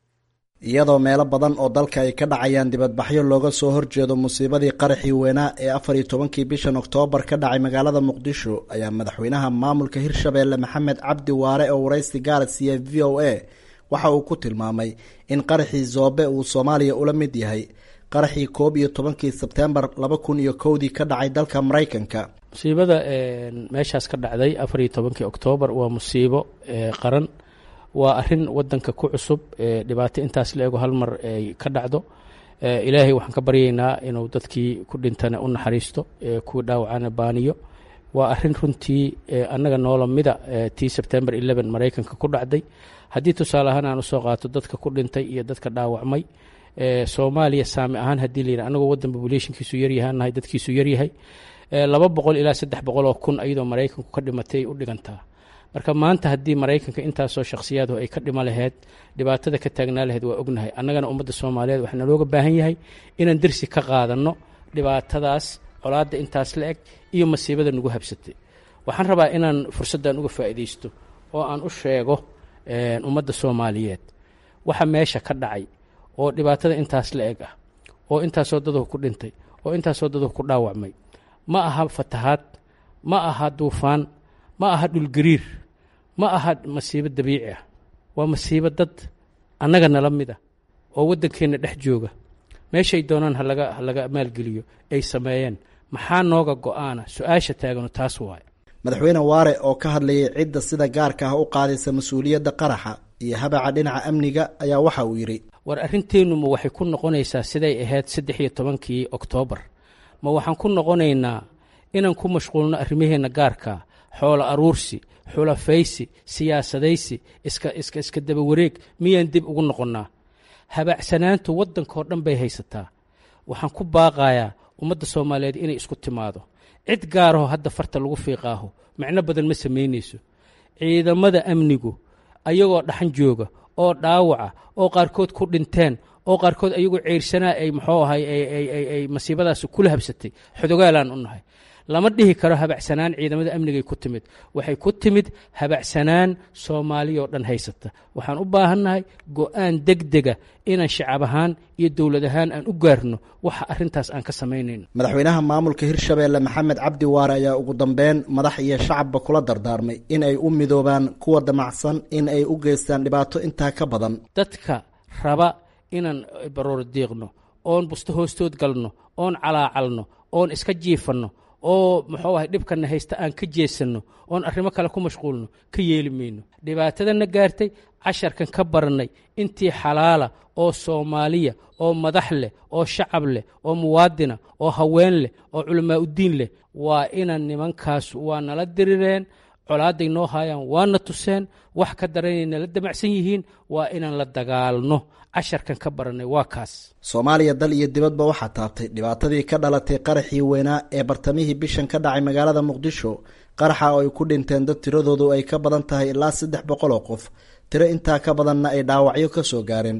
iyadoo meelo badan oo dalka ay ka dhacayaan dibadbaxyo looga soo horjeedo musiibadii qaraxii weynaa ee afar iyo tobankii bishan oktoobar ka dhacay magaalada muqdisho ayaa madaxweynaha maamulka hirshabeelle maxamed cabdi waare oo waraysi gaara siiya v o a waxa uu ku tilmaamay in qaraxii zoobe uu soomaaliya ula mid yahay qaraxii koob iyo tobankii sebteembar laba kun iyo kowdii ka dhacay dalka maraykanka musiibada meeshaas ka dhacday afar iyo tobankii oktoobar waa musiibo qaran waa arin wadanka ku cusub dhibaato intaas la ego hal mar ay ka dhacdo ilaahay waxaan ka baryaynaa inuu dadkii ku dhintana u naxariisto kuwii dhaawacana baaniyo waa arin runtii annaga noola mida tii sebtembar maraykanka ku dhacday haddii tusaale ahaan aan usoo qaato dadka ku dhintay iyo dadka dhaawacmay soomaaliya saami ahaan haddii la yidhaha anagoo waddan populationkiisu yaryahaanahay dadkiisu yaryahay laba boqol ilaa saddex boqol oo kun iyadoo maraykanku ka dhimatay ay u dhigantaa marka maanta haddii maraykanka intaasoo shakhsiyaadu ay ka dhimo laheyd dhibaatada ka taagnaa laheyd waa ognahay annagana ummadda soomaaliyeed waxaa nalooga baahan yahay inaan dersi ka qaadanno dhibaatadaas colaadda intaas la eg iyo masiibada nagu habsatay waxaan rabaa inaan fursaddan uga faa'iidaysto oo aan u sheego ummadda soomaaliyeed waxa meesha ka dhacay oo dhibaatada intaas la eg ah oo intaasoo daduhu ku dhintay oo intaasoo daduhu ku dhaawacmay ma aha fatahaad ma aha duufaan ma aha dhulgariir ma aha masiibo dabiici ah waa masiibo dad annaga nala mid ah oo waddankeenna dhex jooga meeshay doonaan halaga ha laga maalgeliyo ay sameeyeen maxaa nooga go-aana su-aasha taagano taas waaye madaxweyne waare oo ka hadlayay cidda sida gaarka ah u qaadaysa mas-uuliyadda qaraxa iyo habaca dhinaca amniga ayaa waxa uu yidhi war arrinteennu ma waxay ku noqonaysaa siday ahayd saddex iyo tobankii oktoobar ma waxaan ku noqonaynaa inaan ku mashquulno arrimaheenna gaarkaa xoolo aruursi xulafaysi siyaasadaysi iska iska iska daba wareeg miyaan dib ugu noqonnaa habaacsanaantu waddankao dhan bay haysataa waxaan ku baaqayaa ummadda soomaaliyeed inay isku timaado cid gaaraho hadda farta lagu fiiqaaho macno badan ma samaynayso ciidamada amnigu ayagoo dhaxan jooga oo dhaawaca oo qaarkood ku dhinteen oo qaarkood ayagoo ceyrsanaa ay muxuu ahay ay masiibadaas kula habsatay xodogaalaan u nahay lama dhihi karo habacsanaan ciidamada amnigay ku timid waxay ku timid habacsanaan soomaaliyao dhan haysata waxaan u baahannahay go-aan degdega inaan shacab ahaan iyo dowlad ahaan aan u gaarno waxa arintaas aan ka samaynayno madaxweynaha maamulka hirshabeelle maxamed cabdi waare ayaa ugu dambeyn madax iyo shacabba kula dardaarmay in ay u midoobaan kuwa damacsan in ay u geystaan dhibaato intaa ka badan dadka raba inaan baroor diiqno oon busto hoostood galno oon calaacalno oon iska jiifanno oo muxuu ahay dhibkana haysta aan ka jeesanno oon arrimo kale ku mashquulno ka yeeli mayno dhibaatadana gaartay casharkan ka barannay intii xalaala oo soomaaliya oo madax leh oo shacab leh oo muwaadina oo haween leh oo culamaa uddiin leh waa inaan nimankaas waa nala dirireen colaaday noo haayaan waana tuseen wax ka daranay nala damacsan yihiin waa inaan la dagaalno casharkan ka barannay waa kaas soomaaliya dal iyo dibadba waxaa taabtay dhibaatadii ka dhalatay qaraxii weynaa ee bartamihii bishan ka dhacay magaalada muqdisho qaraxa oo ay ku dhinteen dad tiradoodu ay ka badan tahay ilaa saddex boqol oo qof tiro intaa ka badanna ay dhaawacyo ka soo gaareen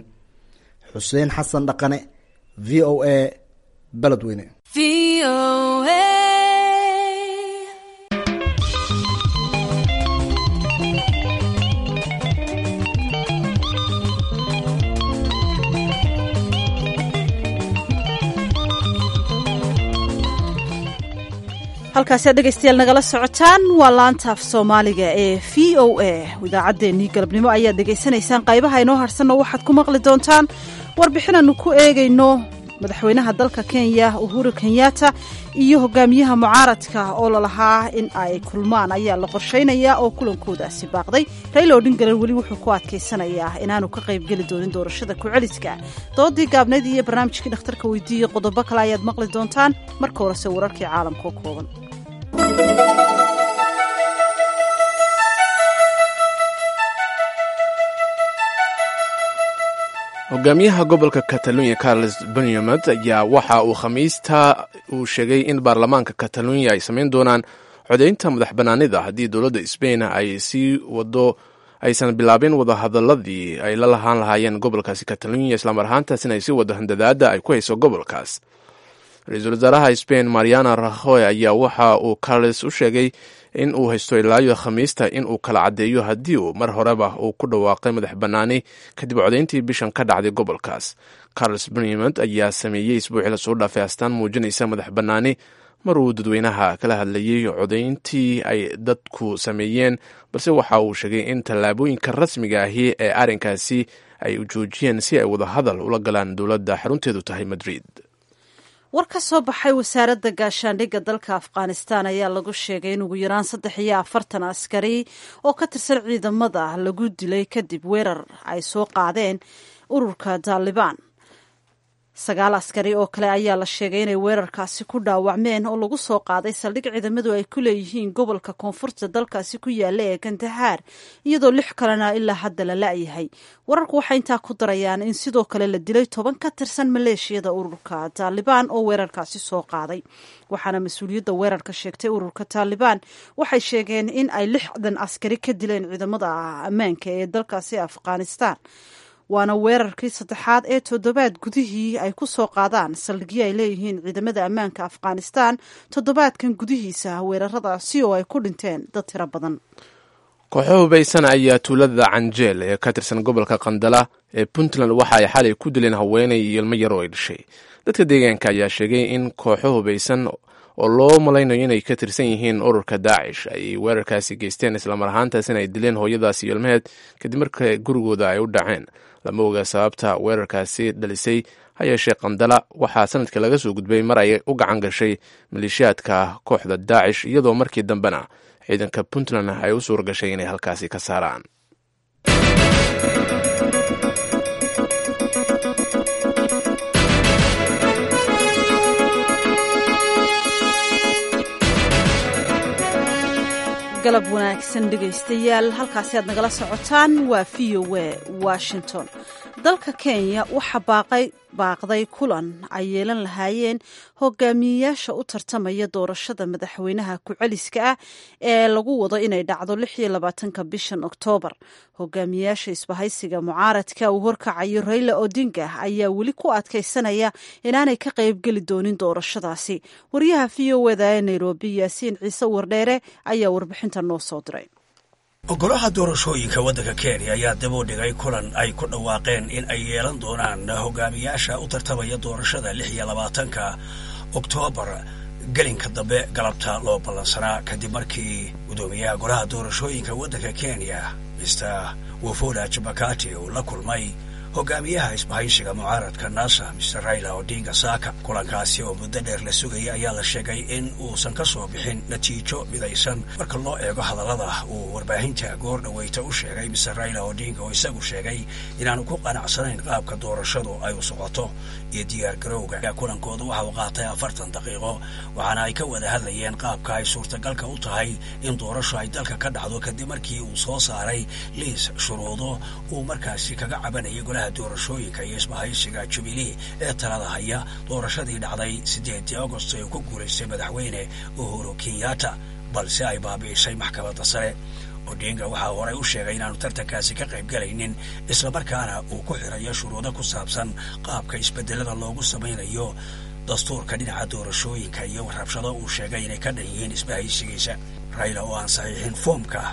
xuseen xasan dhaqane v o a beledweyne halkaasiad dhegaystayaal nagala socotaan waa laanta af soomaaliga ee v o a idaacaddeenii galabnimo ayaad dhegaysanaysaan qaybaha inoo harsanno waxaad ku maqli doontaan warbixinaannu ku eegayno madaxweynaha dalka kenya uhuru kenyatta iyo hogaamiyaha mucaaradka oo lalahaa in ay kulmaan ayaa la qorshaynayaa oo kulankoodaasi baaqday raila odhingalan weli wuxuu ku adkaysanayaa inaanu ka qaybgeli doonin doorashada ku-celiska doodii gaabnayd iyo barnaamijkii dhakhtarka weydiiyey qodobo kale ayaad maqli doontaan marka horese wararkii caalamka oo kooban hogaamiyaha gobolka katalunya carles benyamed ayaa waxa uu khamiista uu sheegay in baarlamaanka katalunya ay samayn doonaan codaynta madax bannaanida haddii dowladda sbain ay sii wado aysan bilaabin wadahadaladii ay la lahaan lahaayeen gobolkaasi katalunya islamar ahaantaasina ay sii wado handadaada ay ku hayso gobolkaas ra-iisul wasaaraha spain mariana rahoy ayaa waxa uu carles u sheegay in uu haysto ilaayo khamiista in uu kala caddeeyo haddii uu mar horeba uu ku dhawaaqay madax bannaani kadib codayntii bishan ka dhacday gobolkaas carles benyamed ayaa sameeyey isbuucii lasoo dhaafay astaan muujinaysa madax bannaani mar uu dadweynaha kala hadlayey codayntii ay dadku sameeyeen balse waxa uu sheegay in tallaabooyinka rasmiga ahi ee arrinkaasi ay joojiyeen si ay wadahadal ula galaan dowladda xarunteedu tahay madrid war ka soo baxay wasaaradda gaashaandhigga dalka afghanistan ayaa lagu sheegay in ugu yaraan saddex iyo afartan askari oo ka tirsan ciidamada lagu dilay kadib weerar ay soo qaadeen ururka taalibaan sagaal askari oo kale ayaa la sheegay inay weerarkaasi ku dhaawacmeen oo lagu soo qaaday saldhig ciidamadu ay ku leeyihiin gobolka koonfurta dalkaasi ku yaalla ee gandahaar iyadoo lix kalena ilaa hadda la la'yahay wararku waxay intaa ku darayaan in sidoo kale la dilay toban ka tirsan maleeshiyada ururka taalibaan oo weerarkaasi soo qaaday waxaana mas-uuliyadda weerarka sheegtay ururka taalibaan waxay sheegeen in ay lixdan askari ka dileen ciidamada ammaanka ee dalkaasi afghanistan waana weerarkii saddexaad ee toddobaad gudihii ay ku soo qaadaan saldhigyo ay leeyihiin ciidamada ammaanka afghanistan toddobaadkan gudihiisa weeraradaasi oo ay ku dhinteen dad tiro badan kooxo hubaysan ayaa tuulada canjeel ee ka tirsan gobolka qandala ee puntland waxa ay xalay ku dileen haweenay iyo ilmo yar oo ay dhashay dadka deegaanka ayaa sheegay in kooxo hubaysan oo loo malaynayo inay ka tirsan yihiin ururka daacish ay weerarkaasi geysteen islamar ahaantaasina ay dileen hooyadaas iyo ilmaheed kadib marka gurigooda ay u dhaceen lama oga sababta weerarkaasi dhalisay ha yeeshee qandala waxaa sanadka laga soo gudbay mar ay u gacan gashay maleeshiyaadka kooxda daacish iyadoo markii dambena ciidanka puntland ay u suura gashay inay halkaasi ka saaraan galab wanaagsan dhegaystayaal halkaasi aad nagala socotaan waa v o a washington dalka kenya waxaa baaqay baaqday kulan ay yeelan lahaayeen hogaamiyeyaasha u tartamaya doorashada madaxweynaha ku-celiska ah ee lagu wado inay dhacdo lix iyo labaatanka bishan oktoobar hogaamiyeyaasha isbahaysiga mucaaradka uu horkacayo rayla odinga ayaa weli ku adkaysanaya inaanay ka qaybgeli doonin doorashadaasi wariyaha v o eda ee nairobi yaasiin ciise wardheere ayaa warbixinta noo soo diray ogolaha doorashooyinka waddanka kenya ayaa dib u dhigay kulan ay ku dhawaaqeen in ay yeelan doonaan hogaamiyaasha u tartamaya doorashada lix iyo labaatanka oktoobar gelinka dambe galabta loo ballansanaa kadib markii guddoomiyaha golaha doorashooyinka waddanka kenya mister wafola jabakati uu la kulmay hogaamiyaha isbahaysiga mucaaradka nasa mister raila odinga saaka kulankaasi oo muddo dheer la sugayay ayaa la sheegay in uusan ka soo bixin natiijo midaysan marka loo eego hadallada uu warbaahinta goor dhaweyta u sheegay mister raila odinga oo isagu sheegay inaanu ku qanacsanayn qaabka doorashadu ay u socoto iyo diyaar garowga kulankooda waxa uu qaatay afartan daqiiqo waxaana ay ka wada hadlayeen qaabka ay suurtagalka u tahay in doorasho ay dalka ka dhacdo kadib markii uu soo saaray liis shuruudo uu markaasi kaga cabanayay golaha doorashooyinka iyo isbahaysiga jubilee ee talada haya doorashadii dhacday siddeedii agost ee uu ku guulaystay madaxweyne uhuru kenyatta balse ay baabi'isay maxkamadda sare odinga waxaa horey u sheegay inaanu tartankaasi ka qayb galaynin islamarkaana uu ku xirayo shuruudo ku saabsan qaabka isbedelada loogu samaynayo dastuurka dhinaca doorashooyinka iyo rabshado uu sheegay inay ka dhan yihiin isbahaysigiisa rayla oo aan saxiixin foomka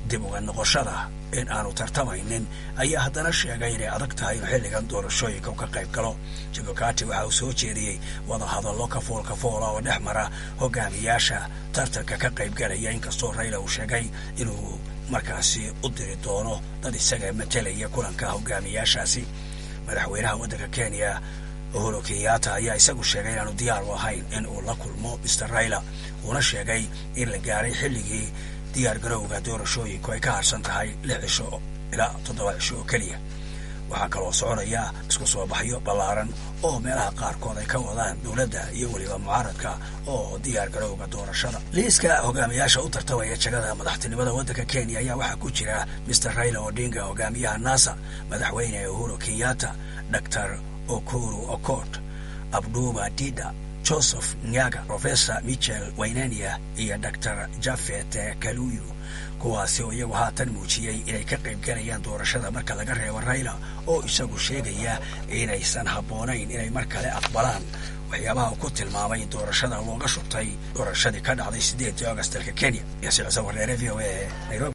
dib uga noqoshada in aanu tartamaynin ayaa haddana sheegay inay adag tahay inuu xilligan doorashooyinka u ka qayb galo jibokati waxa uu soo jeediyey wadahadallo kafool kafoola oo dhex mara hogaamiyaasha tartanka ka qaybgalaya inkastoo rayla uu sheegay inuu markaasi u diri doono dad isaga matelaya kulanka hogaamiyaashaasi madaxweynaha waddanka kenya uhuru kenyatta ayaa isagu sheegay inaanu diyaar u ahayn in uu la kulmo mister rayla uuna sheegay in la gaaray xilligii diyaar garowga doorashooyinku ay ka harsan tahay lix cisho ilaa toddoba cisho oo keliya waxaa kaloo soconaya isku soo baxyo ballaaran oo meelaha qaarkood ay ka wadaan dowladda iyo weliba mucaaradka oo diyaar garowga doorashada liiska hogaamiyaasha u tartamaya jagada madaxtinimada waddanka kenya ayaa waxaa ku jira mister rayla odinga hogaamiyaha nasa madaxweyne uhuru kenyatta dor okuru okot abduba dida joseph nyaga professor michel waynania iyo dor jafet kaluyu kuwaasi oo iyagu haatan muujiyey inay ka qaybgalayaan doorashada marka laga reebo rayla oo isagu sheegaya inaysan habboonayn inay mar kale aqbalaan waxyaabaha ku tilmaamay in doorashada looga shubtay doorashadii ka dhacday siddeedii august dalka kenya yaasi cise wareere v o a nairobi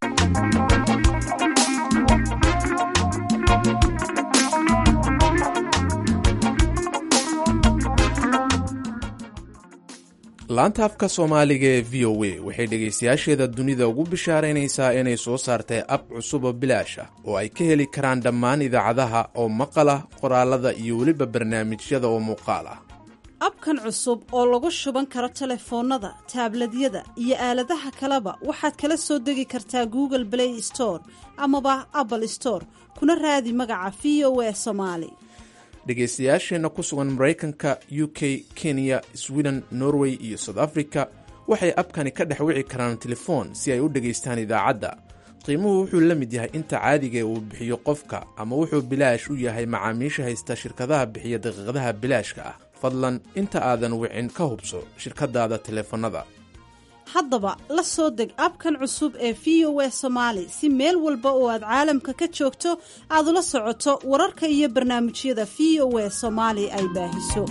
laanta afka soomaaliga ee v o a waxay dhegaystayaasheeda dunida ugu bishaaraynaysaa inay soo saartay ab cusub oo bilaash ah oo ay ka heli karaan dhammaan idaacadaha oo maqal ah qoraalada iyo weliba barnaamijyada oo muuqaal ah abkan cusub oo lagu shuban karo telefoonnada taabladyada iyo aaladaha kaleba waxaad kala soo degi kartaa google play store amaba apple store kuna raadi magaca v o a somaali dhegaystayaasheenna ku sugan maraykanka u k kenya sweden norway iyo south africa waxay abkani ka dhex wici karaan telefoon si ay u dhegaystaan idaacadda qiimuhu wuxuu la mid yahay inta caadiga uu bixiyo qofka ama wuxuu bilaash u yahay macaamiisha haysta shirkadaha bixiya daqiiqadaha bilaashka ah fadlan inta aadan wicin ka hubso shirkadaada teleefannada haddaba la soo deg abkan cusub ee v o a somaali si meel walba oo aad caalamka ka joogto aad ula socoto wararka iyo barnaamijyada v o a soomaali ay baahiso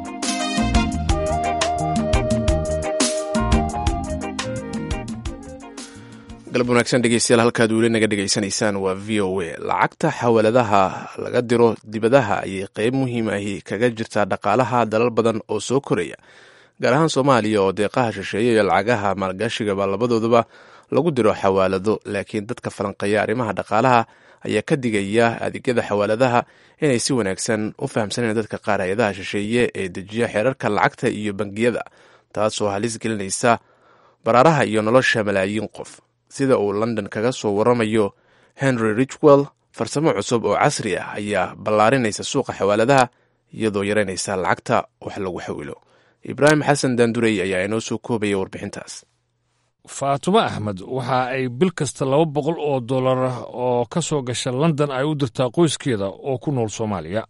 galab wanaagsan dhegeystayaal halkaad weli naga dhegaysanaysaan waa v o a lacagta xawaladaha laga diro dibadaha ayay qeyb muhiim ahi kaga jirtaa dhaqaalaha dalal badan oo soo koraya gaar ahaan soomaaliya oo deeqaha shisheeye iyo lacagaha maalgashigaba labadooduba lagu diro xawaalado laakiin dadka falanqeeya arrimaha dhaqaalaha ayaa ka digaya adeegyada xawaaladaha inay si wanaagsan u fahamsaneen dadka qaar hay-adaha shisheeye ee dejiya xeerarka lacagta iyo bangiyada taasoo halis gelinaysa baraaraha iyo nolosha malaayiin qof sida uu london kaga soo waramayo henry richwell farsamo cusub oo casri ah ayaa ballaarinaysa suuqa xawaaladaha iyadoo yaraynaysa lacagta wax lagu xawilo ibraahim xasan daandurey ayaa inoo soo koobaya warbixintaas faatumo axmed waxa ay bil kasta laba boqol oo dollar oo ka soo gasha london ay u dirtaa qoyskeeda oo ku nool soomaaliya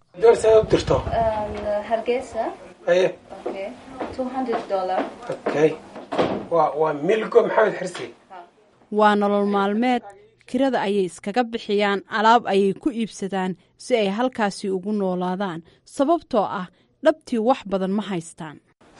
waa nolol maalmeed kirada ayay iskaga bixiyaan alaab ayay ku iibsadaan si ay halkaasi ugu noolaadaan sababtoo ah dhabtii wax badan ma haystaan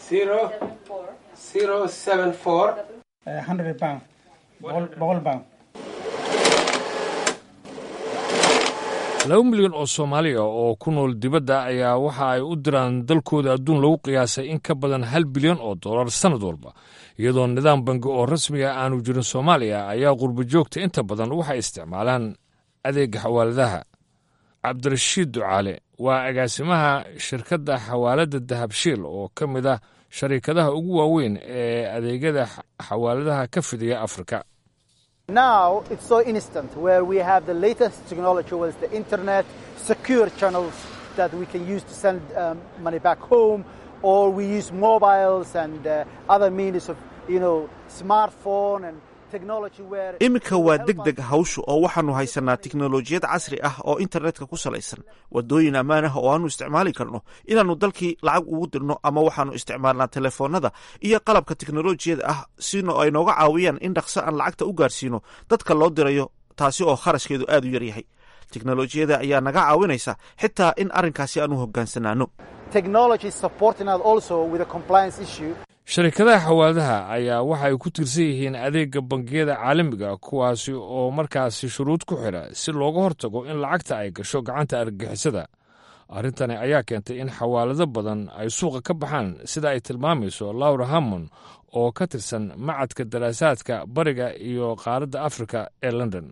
laba milyan oo soomaaliya oo ku nool dibadda ayaa waxa ay u diraan dalkooda adduun lagu qiyaasay in ka badan hal bilyan oo dollar sannad walba iyadoo nidaam bangi oo rasmiga aanu jirin soomaaliya ayaa qurbo joogta inta badan waxay isticmaalaan adeega xawaaladaha cabdirashiid ducaale waa agaasimaha shirkadda xawaaladda dahabshiil oo ka mid ah shariikadaha ugu waaweyn ee adeegyada xawaaladaha ka fidiya afrika Now it's so instant where we have the latest technology with the internet, secure channels that we can use to send um, money back home, or we use mobiles and uh, other means of, you know, smartphone and technology where... iminka waa deg deg hawshu oo waxaannu haysanaa tiknolojiyad casri ah oo internetka ku salaysan waddooyin ammaan ah oo aanu isticmaali karno inaannu dalkii lacag ugu dirno ama waxaannu isticmaalnaa telefoonnada iyo qalabka teknolojiyada ah sino ay nooga caawiyaan in dhaqso aan lacagta u gaarsiino dadka loo dirayo taasi oo kharashkeedu aad u yaryahay teknolojiyada ayaa naga caawinaysa xitaa in arrinkaasi aan u hogaansanaano sharikadaha xawaadaha ayaa waxa ay ku tiirsan yihiin adeegga bangiyada caalamiga kuwaasi oo markaasi shuruud ku xidha si looga hortago in lacagta ay gasho gacanta argagixisada arrintani ayaa keentay in xawaalado badan ay suuqa ka baxaan sida ay tilmaamayso laura hammon oo ka tirsan macadka daraasaadka bariga iyo qaaradda afrika ee london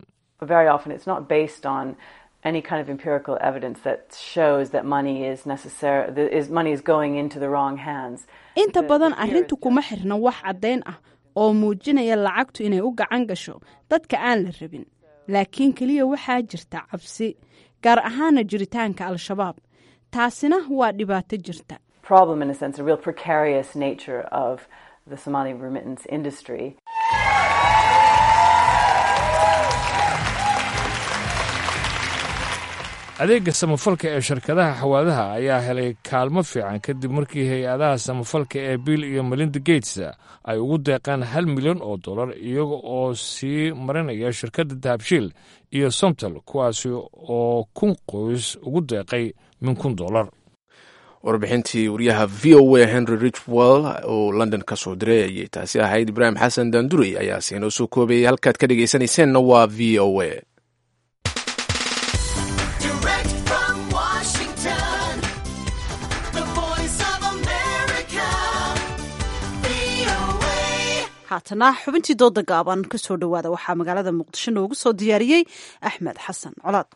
any kind of empirical evidence that shows that money is necessary is money is going into the wrong hands inta badan arrintu kuma xirna wax caddayn ah oo muujinaya lacagtu inay u gacan gasho dadka aan la rabin laakiin keliya waxaa jirta cabsi gaar ahaana jiritaanka al-shabaab taasina waa dhibaato jirta problem in a sense a real precarious nature of the Somali remittance industry adeegga samafalka ee shirkadaha xawaadaha ayaa helay kaalmo fiican kadib markii hay-adaha samafalka ee bill iyo melinda gates ay ugu deeqeen hal milyan oo dollar iyaga oo sii marinaya shirkadda dahabshiil iyo somtal kuwaasi oo kun qoys ugu deeqay min kun dollar warbixintii wariyaha v o a henry richwell oo london ka soo diray ayay taasi ahayd ibraahim xasan daandurey ayaa siinoo soo koobayay halkaad ka dhegaysanayseennna waa v o a haatana xubintii dooda gaaban ka soo dhowaada waxaa magaalada muqdisho noogu soo diyaariyey axmed xasan colaad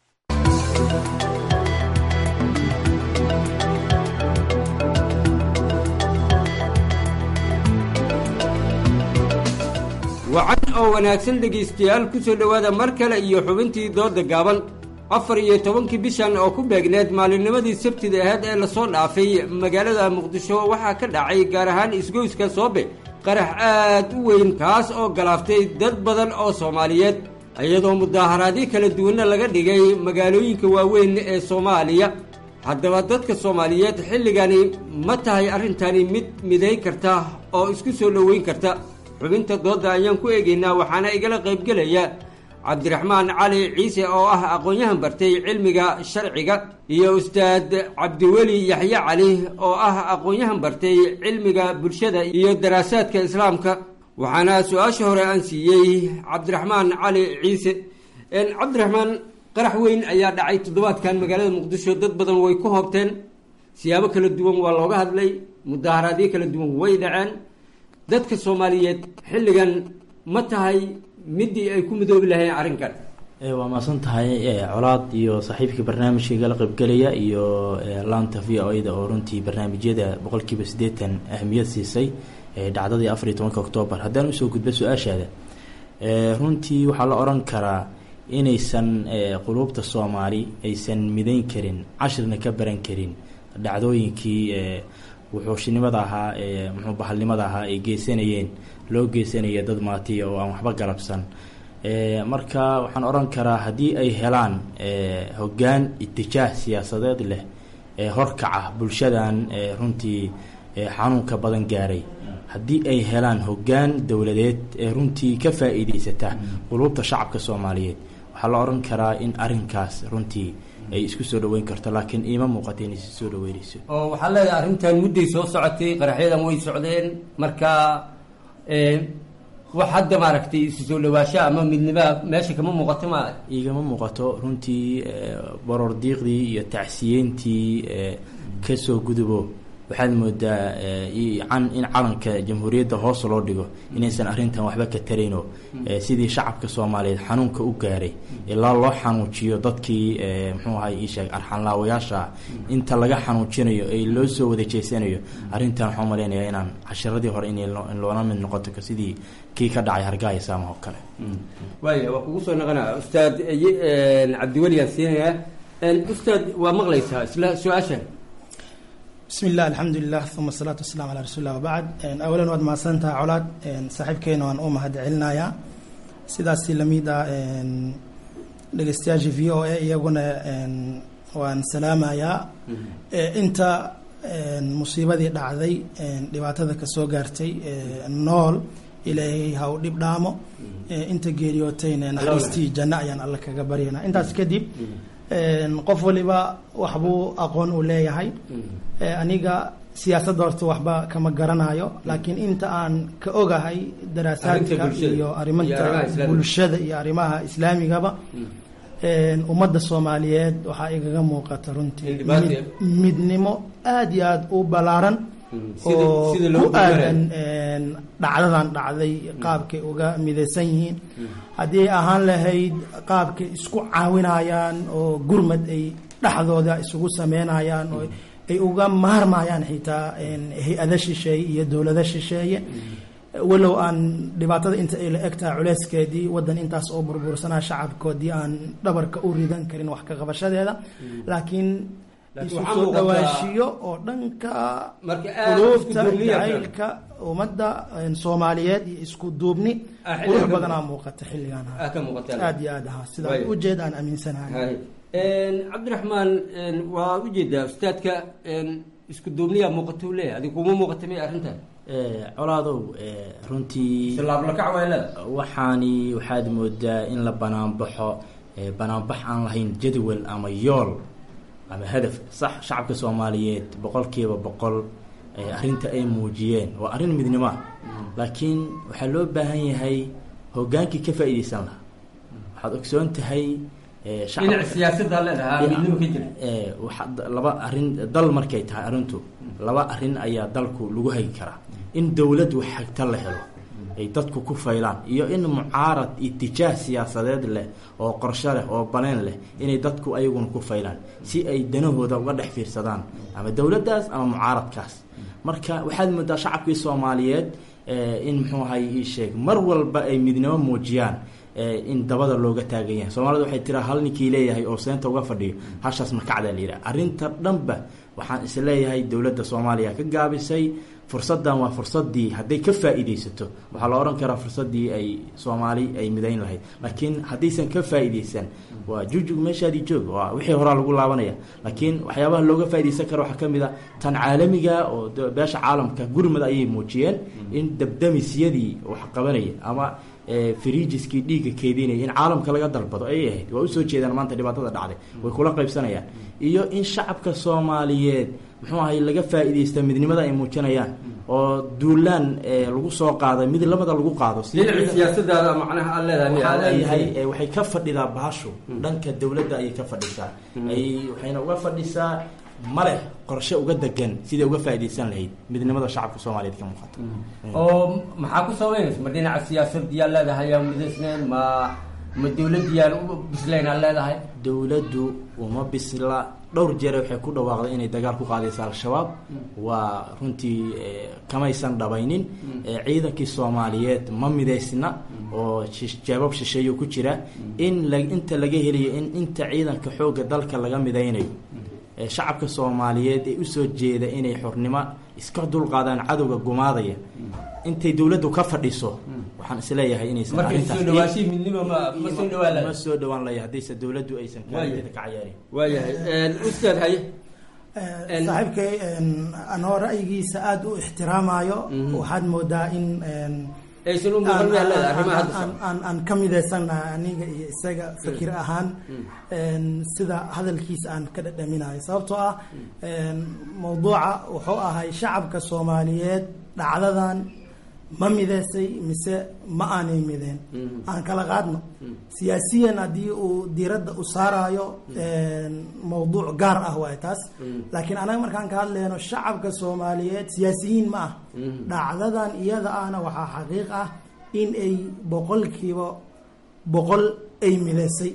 wacan oo wanaagsan dhegaystayaal ku soo dhowaada mar kale iyo xubintii dooda gaaban afar iyo tobankii bishan oo ku beegneed maalinnimadii sabtida aheyd ee lasoo dhaafay magaalada muqdisho waxaa ka dhacay gaar ahaan isgoyska soobe qarax aad u weyn kaas oo galaaftay dad badan oo soomaaliyeed iyadoo mudaaharaadyo kala duwanna laga dhigay magaalooyinka waaweyn ee soomaaliya haddaba dadka soomaaliyeed xilligani ma tahay arrintani mid miday karta oo isku soo dhoweyn karta xubinta doodda ayaan ku eegaynaa waxaana igala qaybgelaya cabdiraxmaan cali ciise oo ah aqoon-yahan bartay cilmiga sharciga iyo ustaad cabdiweli yaxye cali oo ah aqoon-yahan bartay cilmiga bulshada iyo daraasaadka islaamka waxaana su-aasha hore aan siiyey cabdiraxmaan cali ciise cabdiraxmaan qarax weyn ayaa dhacay toddobaadkan magaalada muqdisho dad badan way ku hoobteen siyaabo kala duwan waa looga hadlay mudaaharaadyo kala duwan way dhaceen dadka soomaaliyeed xilligan ma tahay midii ay ku midoobi lahayn arrinkan waa maasan tahay colaad iyo saaxiibkii barnaamijka igala qaybgelaya iyo laanta v o da oo runtii barnaamijyada boqolkiiba siddeetan ahmiyad siisay dhacdadii afar iyo tobanka oktoobar haddaan usoo gudbo su-aashaada runtii waxaa la odhan karaa inaysan quluubta soomaali aysan midayn karin cashirna ka baran karin dhacdooyinkii wuxuushinimada ahaa muxuu bahalnimada ahaa ay geysanayeen loo geysanaya dad maatiya oo aan waxba galabsan marka waxaan odhan karaa haddii ay helaan hoggaan itijaah siyaasadeed leh ee horkaca bulshadan runtii xanuunka badan gaaray haddii ay helaan hoggaan dowladeed ee runtii ka faa-iideysata quluubta shacabka soomaaliyeed waxaa la odhan karaa in arrinkaas runtii ay isku soo dhaweyn karto laakiin iima muuqata inay si soo dhaweynayso oo waxaa leedahay arrintan mudday soo socotay qaraxyadan way socdeen marka wax hadda maaragtay isu soo dhawaasha ama midnima meesha kama muuqato ma igama muuqato runtii baroor diiqdii iyo tacsiyeyntii kasoo gudubo waxaad moodaa in calanka jamhuuriyadda hoos loo dhigo inaysan arrintan waxba ka tarayno sidii shacabka soomaaliyeed xanuunka u gaaray ilaa loo xanuujiyo dadkii muxuu ahay iisheeg arxanlaawayaasha inta laga xanuujinayo ee loo soo wada jeesanayo arrintan waxaan malaynayaa inaan cashiradii hore in loola mid noqoto sidii kii ka dhacay hargaayo saama oo kale waaya waa kugu soo noqonaa ustaad cabdiweli aan siinayaa ustaad waa maqlaysaa isla su-aashan bismi illah alxamdulilah uma asalaatu wasalaam calaa rasuulillah wabacd awalan waad mahadsantaha colaad saaxiibkeena waan u mahad celinayaa sidaasi lamid a dhegeystayaasha v o a iyaguna waan salaamayaa inta musiibadii dhacday dhibaatada kasoo gaartay nool ilaahay ha u dhib dhaamo inta geeriyootayna naxariistii janno ayaan alle kaga baryanaa intaas kadib qof waliba waxbuu aqoon uu leeyahay aniga siyaasadda horta waxba kama garanayo laakiin inta aan ka ogahay daraasaadka Arrinta bulshada. iyo Iyo arimaha arrimaha islaamiga. bulshada iyo arrimaha islaamigaba een, ummadda soomaaliyeed waxaa igaga muuqata runtii In dhibaata- mid- midnimo aad iyo aad u ballaaran sida- oo sida loo ku gudbanayo. aadan een, dhacdadan dhacday qaabkay uga midaysan yihiin haddii ay ahaan lahayd qaabkay isku caawinayaan oo gurmad ay dhexdooda isugu sameynayaan oo ay uga maarmayaan xitaa een, hay-ada shisheeye iyo dowlado shisheeye walow aan dhibaatada inta ay la eg tahay culeyskeedii wadan intaas oo burbursanaa shacabkoodii aan dhabarka u ridan karin wax ka qabashadeeda laakiin Laakiin isu waxaa soo muuqataa- dhawaashiyo oo dhanka Marka aad quluubta isku duubniya kan. jacaylka ummadda een, soomaaliyeed iyo isku duubni Ah, xilligan qurux ka- badanaa muuqata xilligan Ah, ka muuqata. aad iyo aad ahaa sida Waayo. ujeed aan aaminsanahay Hay. Een, cabdiraxmaan een, waa ujeedaa ustaadka een, isku duubniyaa muuqata u leeyahay adiga kuma muuqata may arrintan Eh, colaadow eh, runtii Islaamlakac waa leedahay. waxaani waxaad moodaa in la banaanbaxo eh, banaanbax aan lahayn jadwal ama yool ama hadaf sax shacabka soomaaliyeed boqolkiiba boqol eh, arrinta ay muujiyeen waa arrin midnimo ah laakiin waxaa loo baahan yahay hogaankii ka faa'iidaysan lahaa waxaad ogsoon tahay eh, shacab- dhinaca siyaasadda leedahay Dhinaca- midnimo ka jira ee, waxa d- laba arrin dal markay tahay arrintu laba arrin ayaa dalku lagu hagi karaa in dowlad wax hagta la helo ay dadku ku faylaan iyo in mucaarad itijaah siyaasadeed leh oo qorshe leh oo baneen leh inay dadku ayaguna ku faylaan si ay danahooda uga dhex fiirsadaan ama dowladdaas ama mucaaradkaas marka waxaad moodaa shacabkii soomaaliyeed eh, in muxuu ahay ii sheeg mar walba ay midnimo muujiyaan eh, in dabada looga taagan yahay soomaalida waxay tiraa hal ninkii leeyahay oo seenta uga fadhiyo hashaas makacdaa la yidhaha arrinta dhanba waxaan is leeyahay dowladda soomaaliya ka gaabisay fursaddan waa fursadii hadday ka faa'iidaysato waxaa la odhan karaa fursadii ay soomaali ay midayn lahayd laakiin haddaysan ka faa'iidaysan waa jujug meeshaadii joog waa wixii horaa lagu laabanaya laakiin waxyaabaha looga faa'iidaysan karo waxaa ka mid a tan caalamiga oo de- beesha caalamka gurmad ayay muujiyeen in dabdamisyadii wax qabanaya ama eh, firiijiskii dhiigga keedinaya in caalamka laga dalbado ayay ahayd waa usoo jeedaan maanta dhibaatada dhacday way kula qaybsanayaan iyo in shacabka soomaaliyeed muxuu ahay laga faa'iidaysta midnimada ay muujinayaan oo duulaan eh, lagu soo qaaday mid lamada lagu qaado si- dhinaca siyaasaddaada macnaha aad leedahay miyaa waxaa aad leeyahay aaminsan? eh, waxay ka fadhidaa bahashu dhanka dowladda ayay ka fadhisaa ay waxayna uga fadhisaa maleh qorshe uga degan siday uga faa'iidaysan lahayd midnimada shacabka soomaaliyeed ka muuqata oo maxaa ku sabaynaysa ma dhinaca siyaasaddiyaa leedahay yaa midaysneen ma ma dowladdiyaan u bislayn aad leedahay dowladdu uma bisla dhowr jeer waxay ku dhawaaqday inay dagaal ku qaadaysa al-shabaab waa runtii eh, kamaysan dhabaynin Eh, ciidankii soomaaliyeed ma midaysna oo shish- jeebab shisheeyo ku jira in la inta laga helayo in inta ciidanka xoogga dalka laga midaynayo Eh, shacabka soomaaliyeed ee usoo jeeda inay xornimo iska dulqaadaan cadowga gumaadaya intay dowladdu ka fadhiso waxaan isleeyahay inaysan markay arrintaas- soo dhawaashii midnimo ma ma soo dhawaan ma lahayd soo dhawaan laya haddayse dowladdu aysan kaalinteeda ka cayaarin waayahay ustaad haye saaxiibkay een, anoo ra'yigiisa aada u ixtiraamayo waxaad moodaa in een, aysan u muuqan miyaa leedahay aan- arrimaha hadda aan- socda? aan aan ka midaysanahay aniga iyo isaga fikir ahaan een, sida hadalkiisa aan ka dhadhaminayo sababtoo ah een, mawduuca wuxuu ahay shacabka soomaaliyeed dhacdadan ma midaysay mise ma aanay mideen aan kala qaadno siyaasiyan haddii uu diiradda u saarayo een, mawduuc gaar ah waay taas laakiin anaga markaan ka hadlayno shacabka soomaaliyeed siyaasiyiin ma ah dhacdadan iyada ahna waxaa xaqiiq ah in ay boqolkiiba boqol ay midaysay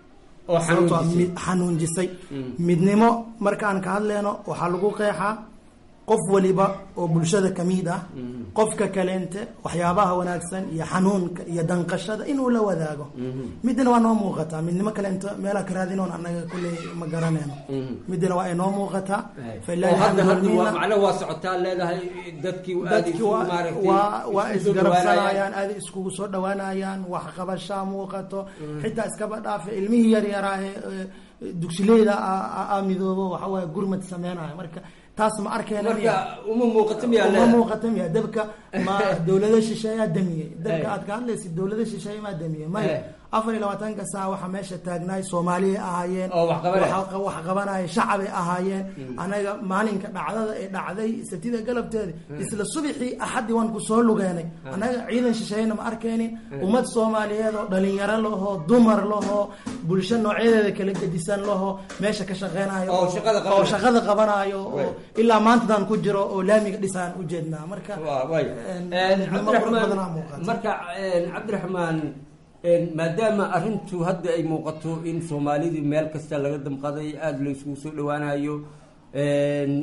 oo sababtoo ah xanuunjisay. mid- xanuunjisay Mm. midnimo markaan ka hadlayno waxaa lagu qeexaa qof waliba oo bulshada ka mid ah qofka kaleente waxyaabaha wanaagsan iyo xanuunka iyo danqashada inuu la wadaago midna waa noo muuqataa midnimo kaleente meelaa ka raadinoon annaga kulley ma garanayno midna waa inoo muuqataa oo hadda hadda waa macnaha waa socotaa leedahay dadkii aad dadki isu waa maaragtay waa waa isu soo dhawaanayaan. isgarabsanayaan aada iskugu soo dhawaanayaan wax qabashaa muuqato xitaa iskaba dhaafe ilmihii yar yaraa ee ee, dugsileyda a- a- a midoobo waxa waaye gurmad sameynaya marka taas ma arkeyna marka uma muuqato miyaa uma leedahay muuqata miya dabka ma dowlada shisheeyaa damiyey dabka aad ka hadlaysid dowlada shisheeye maa damiyey maya afar iyo labaatanka saa waxaa meesha taagnaay soomaaliyay ahaayeen Oo wax qabanaya. waxa- wax qabanaya shacabay ahaayeen anaga maalinka dhacdada ee dhacday sabtida galabteeda isla subaxii axadii waan ku soo lugeenay anaga ciidan shisheeyna ma arkaynin ummad soomaaliyeed oo dhalinyaro lahoo dumar lahoo bulsho noocyadeeda kala gedisan lahoo meesha ka shaqeynayo Oo shaqada oo qabanaya. shaqada qabanayo oo ilaa maantadan ku jiro oo laamiga dhisaan ujeednaa marka waay midnimo qurux badanaa muuqata marka een, cabdiraxmaan een, maadaama arrintu hadda ay muuqato in soomaalidii meel kasta laga damqaday aada la isugu soo dhawaanayo een,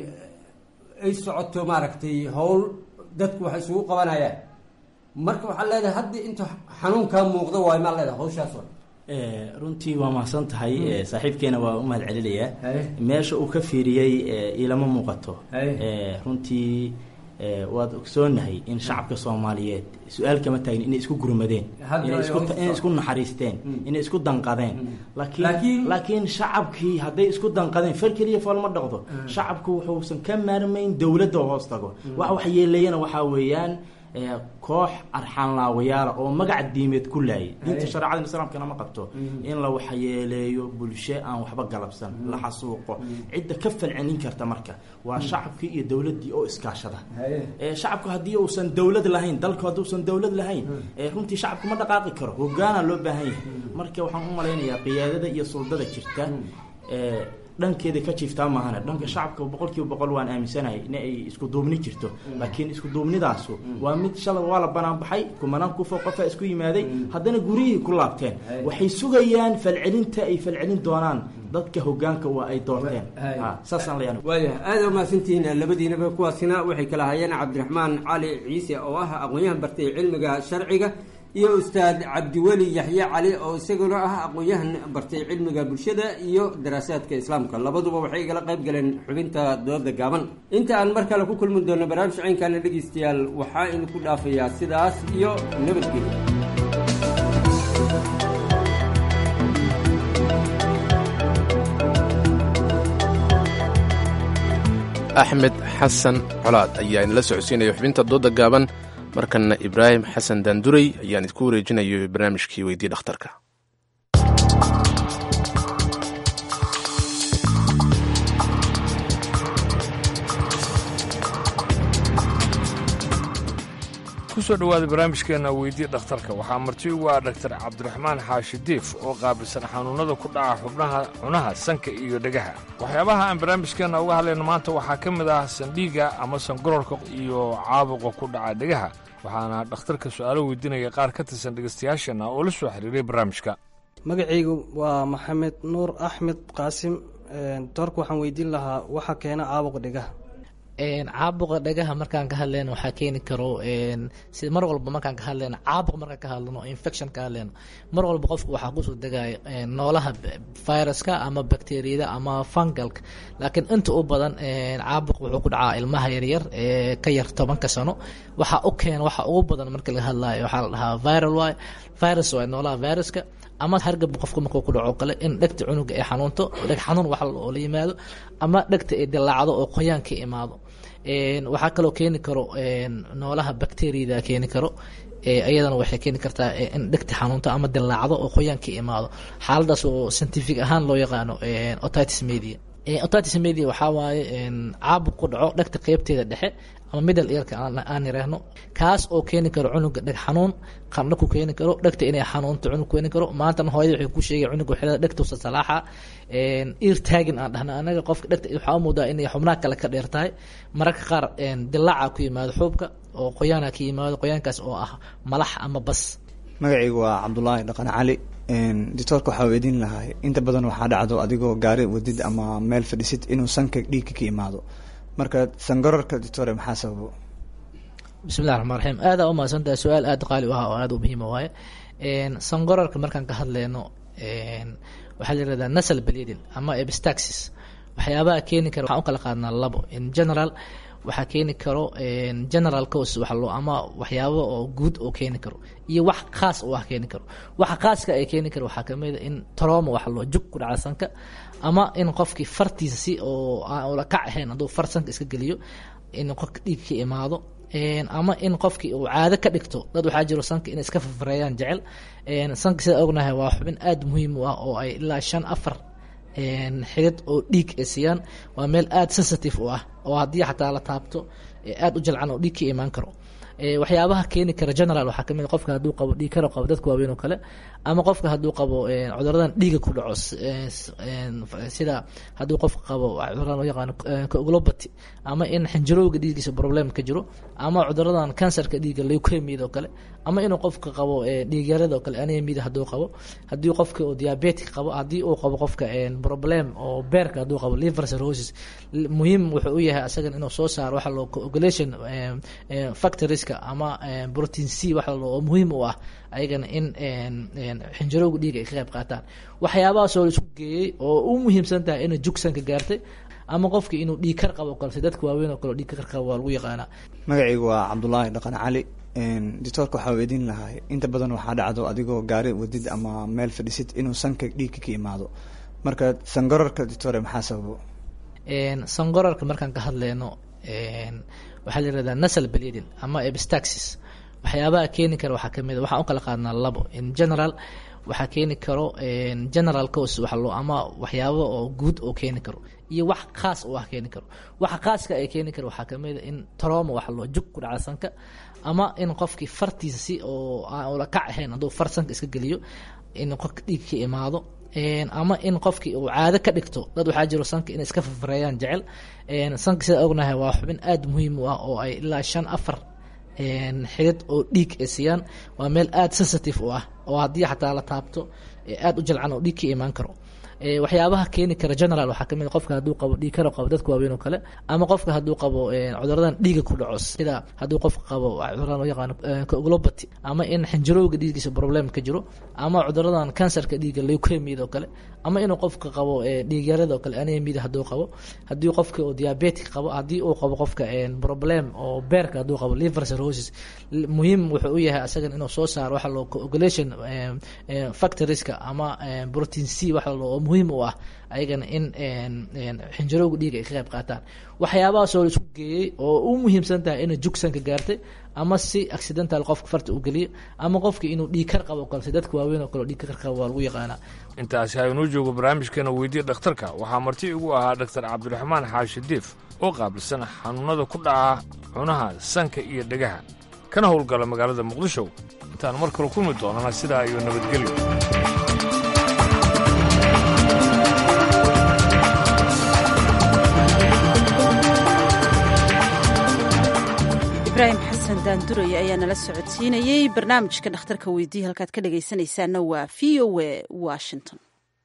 ay socoto maaragtay howl dadku waxay isugu qabanayaan marka waxaa leedahay hadda inta xanuunkaa muuqda waayo maa leedahay hawshaas waa Eh, runtii waa mahadsan tahay eh, saaxiibkeena waa u mahad celinayaa meesha uu ka fiiriyey eh, ilama muuqato Eh, runtii eh, waad ogsoonahay in shacabka soomaaliyeed su-aal kama taagin inay isku gurmadeen Hadda inay ay isku hawsha inay isku socoto. naxariisteen inay isku danqadeen laakiin laakiin shacabkii hadday isku danqadeen far keliya fool ma dhaqdo shacabku wuxuusan ka maarmayn dowladda hoos tago wax wax yeelayana waxaa weeyaan eh, koox arxaanlaawayaala oo magaca diimeed ku laayay diinta Aye. shareecada islaamkana ma qabto in la waxyeeleeyo bulsho aan waxba galabsan la xasuuqo cidda ka falcelin karta marka waa shacabkii iyo dowladdii oo iskaashada Eh, shacabku haddii uusan dowlad lahayn dalku hadduusan dowlad lahayn eh, runtii shacabku ma dhaqaaqi karo hogaana loo baahan yahay marka waxaan u malaynayaa qiyaadada iyo suldada jirta eh, dhankeeda ka jiiftaa maahane dhanka shacabka boqolkiiba boqol waan aaminsanahay in ay isku duubni jirto laakiin isku duubnidaasu waa mid shalay waa la banaanbaxay kumanaan kufoo qofaa isku yimaaday haddana gurihii ku laabteen waxay sugayaan falcelinta ay falcelin doonaan dadka hogaanka waa ay doorteen Ha, saasaan leeyahay waayahay aada umahadsantihiin labadiinaba kuwaasina waxay kala hayeen cabdiraxmaan cali ciise oo ah aqoon-yahan bartay cilmiga sharciga iyo ustaad cabdiweli yaxye cali oo isaguna ah aqoon-yahan bartay cilmiga bulshada iyo daraasaadka islaamka labaduba waxay igala qayb galeen xubinta dooda gaaban inta aan mar kale ku kulmi doono barnaamij caynkaana dhegeystayaal waxaa idinku dhaafayaa sidaas iyo nabadgelyo axmed xasan colaad ayaa inala socodsiinaya xubinta dooda gaaban markanna ibraahim xasan daandurey ayaan idinku wareejinayo barnaamijkii weydii dhakhtarka kusoo dhowaada barnaamijkeenna weydii dhakhtarka waxaa marti ugu ah dhaktar cabdiraxmaan xaashi diif oo qaabilsan xanuunnada ku dhaca xubnaha cunaha sanka iyo dhegaha waxyaabaha aan barnaamijkeenna uga hadlayno maanta waxaa ka mid ah sandhiiga ama sangororka iyo caabuqa ku dhaca dhegaha waxaana dhakhtarka su'aalo weydiinaya qaar ka tirsan dhegaystayaasheenna oo la soo xiriiray barnaamijka magacaygu waa maxamed nuur axmed qaasim doorka waxaan weydiin lahaa waxa keena caabuqa dhegaha caabuqa dhagaha markaan ka hadlayno waxaa keeni karo si mar walba markaan ka hadlayno caabuq markaan ka hadlano infection ka hadlayno mar walba qofku waxaa kusoo degaya noolaha viruska ama bacteriyada ama fungalka laakiin inta u badan caabuq wuxuu ku dhacaa ilmaha yaryar ee ka yar tobanka sano waxa u keena waxa ugu badan marka laga hadlayo waxaa la dhahaa viral y virus waa noolaha viruska ama hargab qofku markuu ku dhaco kale in dhegta cunuga ay xanuunto dheg xanuun wax oo la yimaado ama dhegta ay dilaacdo oo qoyaan ka imaado waxaa kaloo keeni karo noolaha bacteriyada keeni karo iyadana waxay keeni kartaa in dhegta xanuunto ama dilaacdo oo qoyaan ka imaado xaaladaas oo scientific ahaan loo yaqaano otitis media otitis media waxaa waaye caabuq ku dhaco dhegta qeybteeda dhexe ama middle earka aan yiraahno kaas oo keeni karo cunuga dheg xanuun qandho ku keeni karo dhegta inay xanuunto cunug keeni karo maantana hooyada waxay ku sheegay cunuga waxay dhegtuusa salaaxa ear tagging aan dhahna anaga qofka dhegta waxaa u muudaa inay xubnaha kale ka dheer tahay mararka qaar dilaaca ku yimaado xuubka oo qoyaana ka yimaado qoyaankaas oo ah malax ama bas magacaygu waa cabdulaahi dhaqan cali doctoorka waxaa weydiin lahaa inta badan waxaa dhacdo adigoo gaari wadid ama meel fadhisid inuu sanka dhiigka ka imaado marka sangararka doctore maxaa sababo bismillahi raxmaan raxiim aada u mahadsantahay su-aal aada qaali u ah oo aada u muhiima waaye sangorarka markaan ka hadleyno waxaa la yirahdaa nasal bleeding ama epistaxis waxyaabaha keeni kara waxaan u kala qaadnaa labo in general waxaa keeni karo general cause wax loo ama waxyaabo oo guud oo keeni karo iyo wax khaas oo wax keeni karo waxa khaaska ay keeni karo waxaa kamid a in trauma wax loo jug ku dhaca sanka ama in qofkii fartiisa si oo aan ula kac ahayn hadduu far sanka iska geliyo in qofka dhiig ka imaado ama in qofkii uu caado ka dhigto dad waxaa jiro sanka inay iska farfareeyaan jecel sanka sida ognahay waa xubin aada muhiim u ah oo ay ilaa shan afar xidid oo dhiig ay siiyaan waa meel aada sensitive u ah oo haddii xataa la taabto aada u jalcan oo dhiig ka imaan karo waxyaabaha keeni kara general waxaa kamid qofka hadduu qabo dhiig karo qabo dadka waaweyn oo kale ama qofka hadduu qabo cuduradan dhiiga ku dhaco sida hadduu qofka qabo cuduradan loo yaqaano coagulopathy ama in xinjirowga dhiiggiisa problem ka jiro ama cuduradan kansarka dhiiga leukemiyada oo kale ama inuu qofka qabo dhiigyarada oo kale anemiyada hadduu qabo haddii qofka uu diabetic qabo haddii uu qabo qofka problem oo beerka hadduu qabo liver cirrhosis muhiim wuxuu u yahay asagan inuu soo saaro waxa loo coagulation factorieska ama protein c waxa loo oo muhiim u ah ayagana in xinjirowga dhiiga ay ka qayb qaataan waxyaabahaasoo la isku geeyey oo u muhiimsan tahay inay jugsanka gaartay ama qofka inuu dhiig kar qabo kale si dadka waaweyn oo kale dhiig kar qabo waa lagu yaqaanaa magacaygu waa cabdulaahi dhaqan cali doctoorka waxaa weydiin lahay inta badan waxaa dhacdo adigoo gaari wadid ama meel fadhisid inuu sanka dhiigka ka imaado marka sangorarka doctore maxaa sababo sangorarka markaan ka hadleyno waxaa la yirahdaa nasal bleeding ama epistaxis waxyaabaha keeni kara waxaa kamid a waxaan u kala qaadnaa labo in general waxaa keeni karo general cause waxa loo ama waxyaabo oo guud oo keeni karo iyo wax khaas oo ah keeni karo waxa khaaska ay keeni karo waxaa kamid a in trauma waxa loo jug ku dhaca sanka ama in qofkii fartiisa si oo aan ula kac ahayn hadduu far sanka iska geliyo in qofka dhiig ka imaado ama in qofkii uu caado ka dhigto dad waxaa jiro sanka inay iska farfareeyaan jecel sanka sida ognahay waa xubin aada muhiim u ah oo ay ilaa shan afar xidid oo dhiig ay siiyaan waa meel aada sensitive u ah oo haddii xataa la taabto aada u jalcan oo dhiig ka imaan karo waxyaabaha keeni kara general waxaa kamid qofka hadduu qabo dhiig karo qabo dadka waaweyn oo kale ama qofka hadduu qabo cuduradan dhiiga ku dhaco sida hadduu qofka qabo cuduradan loo yaqaano coagulopathy ama in xinjirowga dhiiggiisa problem ka jiro ama cuduradan kansarka dhiiga leukemiyada oo kale ama inuu qofka qabo dhiigyarada oo kale anemiyada hadduu qabo haddii qofka uu diabetic qabo haddii uu qabo qofka problem oo beerka hadduu qabo liver cirrhosis muhiim wuxuu u yahay asagan inuu soo saaro waxa loo coagulation factorieska ama protein c waxa loo oo muhiim u ah ayagana in xinjirowga dhiiga ay ka qayb qaataan waxyaabahaasoo la isku geeyey oo u muhiimsan tahay inay jugsanka gaartay ama si accidental qofka farta u geliyo ama qofka inuu dhiig kar qabo kale si dadka waaweyn oo kale dhiig kar qabo waa lagu yaqaanaa intaasi haynuu joogo barnaamijkeena weydiya dhakhtarka waxaa marti igu ahaa dhaktar cabdiraxmaan xaashi diif oo qaabilsan xanuunnada ku dhaca cunaha sanka iyo dhegaha kana howlgala magaalada muqdisho intaan mar kale kulmi doonana sidaa iyo nabadgelyo ibraahim xasan daanduraya ayaa nala socodsiinayey barnaamijka dhakhtarka weydiiya halkaad ka dhegaysanaysaana waa v o a washington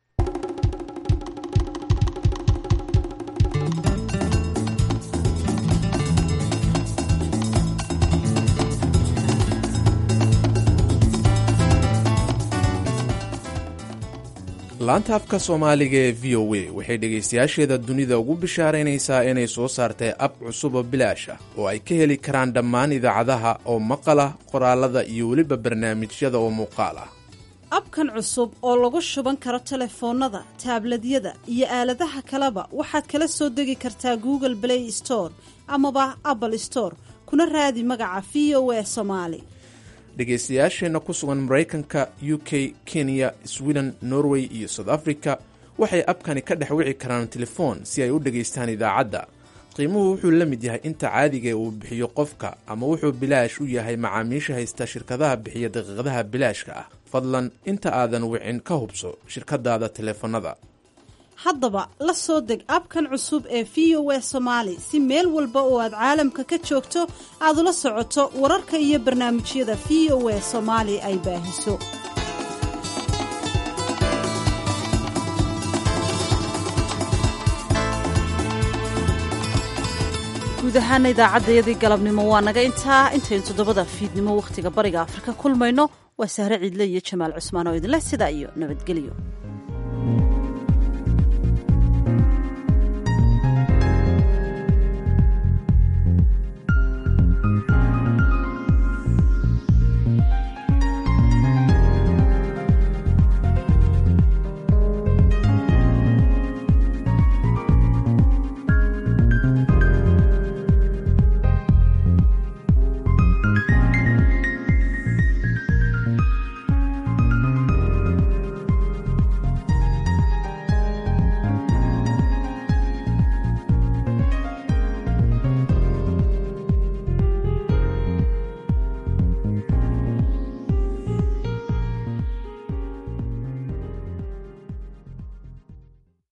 laanta afka soomaaliga ee v o a waxay dhegaystayaasheeda dunida ugu bishaaraynaysaa inay soo saartay ab cusub oo bilaash ah oo ay ka heli karaan dhammaan idaacadaha oo maqal ah qoraalada iyo weliba barnaamijyada oo muuqaal ah abkan cusub oo lagu shuban karo telefoonnada taabladyada iyo aaladaha kaleba waxaad kala soo degi kartaa google play store amaba apple store kuna raadi magaca v o a somaali dhegaystayaasheenna ku sugan maraykanka u k kenya sweden norway iyo south africa waxay abkani ka dhex wici karaan telefoon si ay u dhegaystaan idaacadda qiimuhu wuxuu la mid yahay inta caadiga uu bixiyo qofka ama wuxuu bilaash u yahay macaamiisha haysta shirkadaha bixiya daqiiqadaha bilaashka ah fadlan inta aadan wicin ka hubso shirkadaada teleefannada haddaba la soo deg abkan cusub ee v o a somaali si meel walba oo aad caalamka ka joogto aad ula socoto wararka iyo barnaamijyada v o a soomaali ay baahiso guud ahaana idaacaddayadii galabnimo waa naga intaa intaynu toddobada fiidnimo wakhtiga bariga afrika kulmayno waa sahre ciidle iyo jamaal cusmaan oo idinleh sidaa iyo nabadgelyo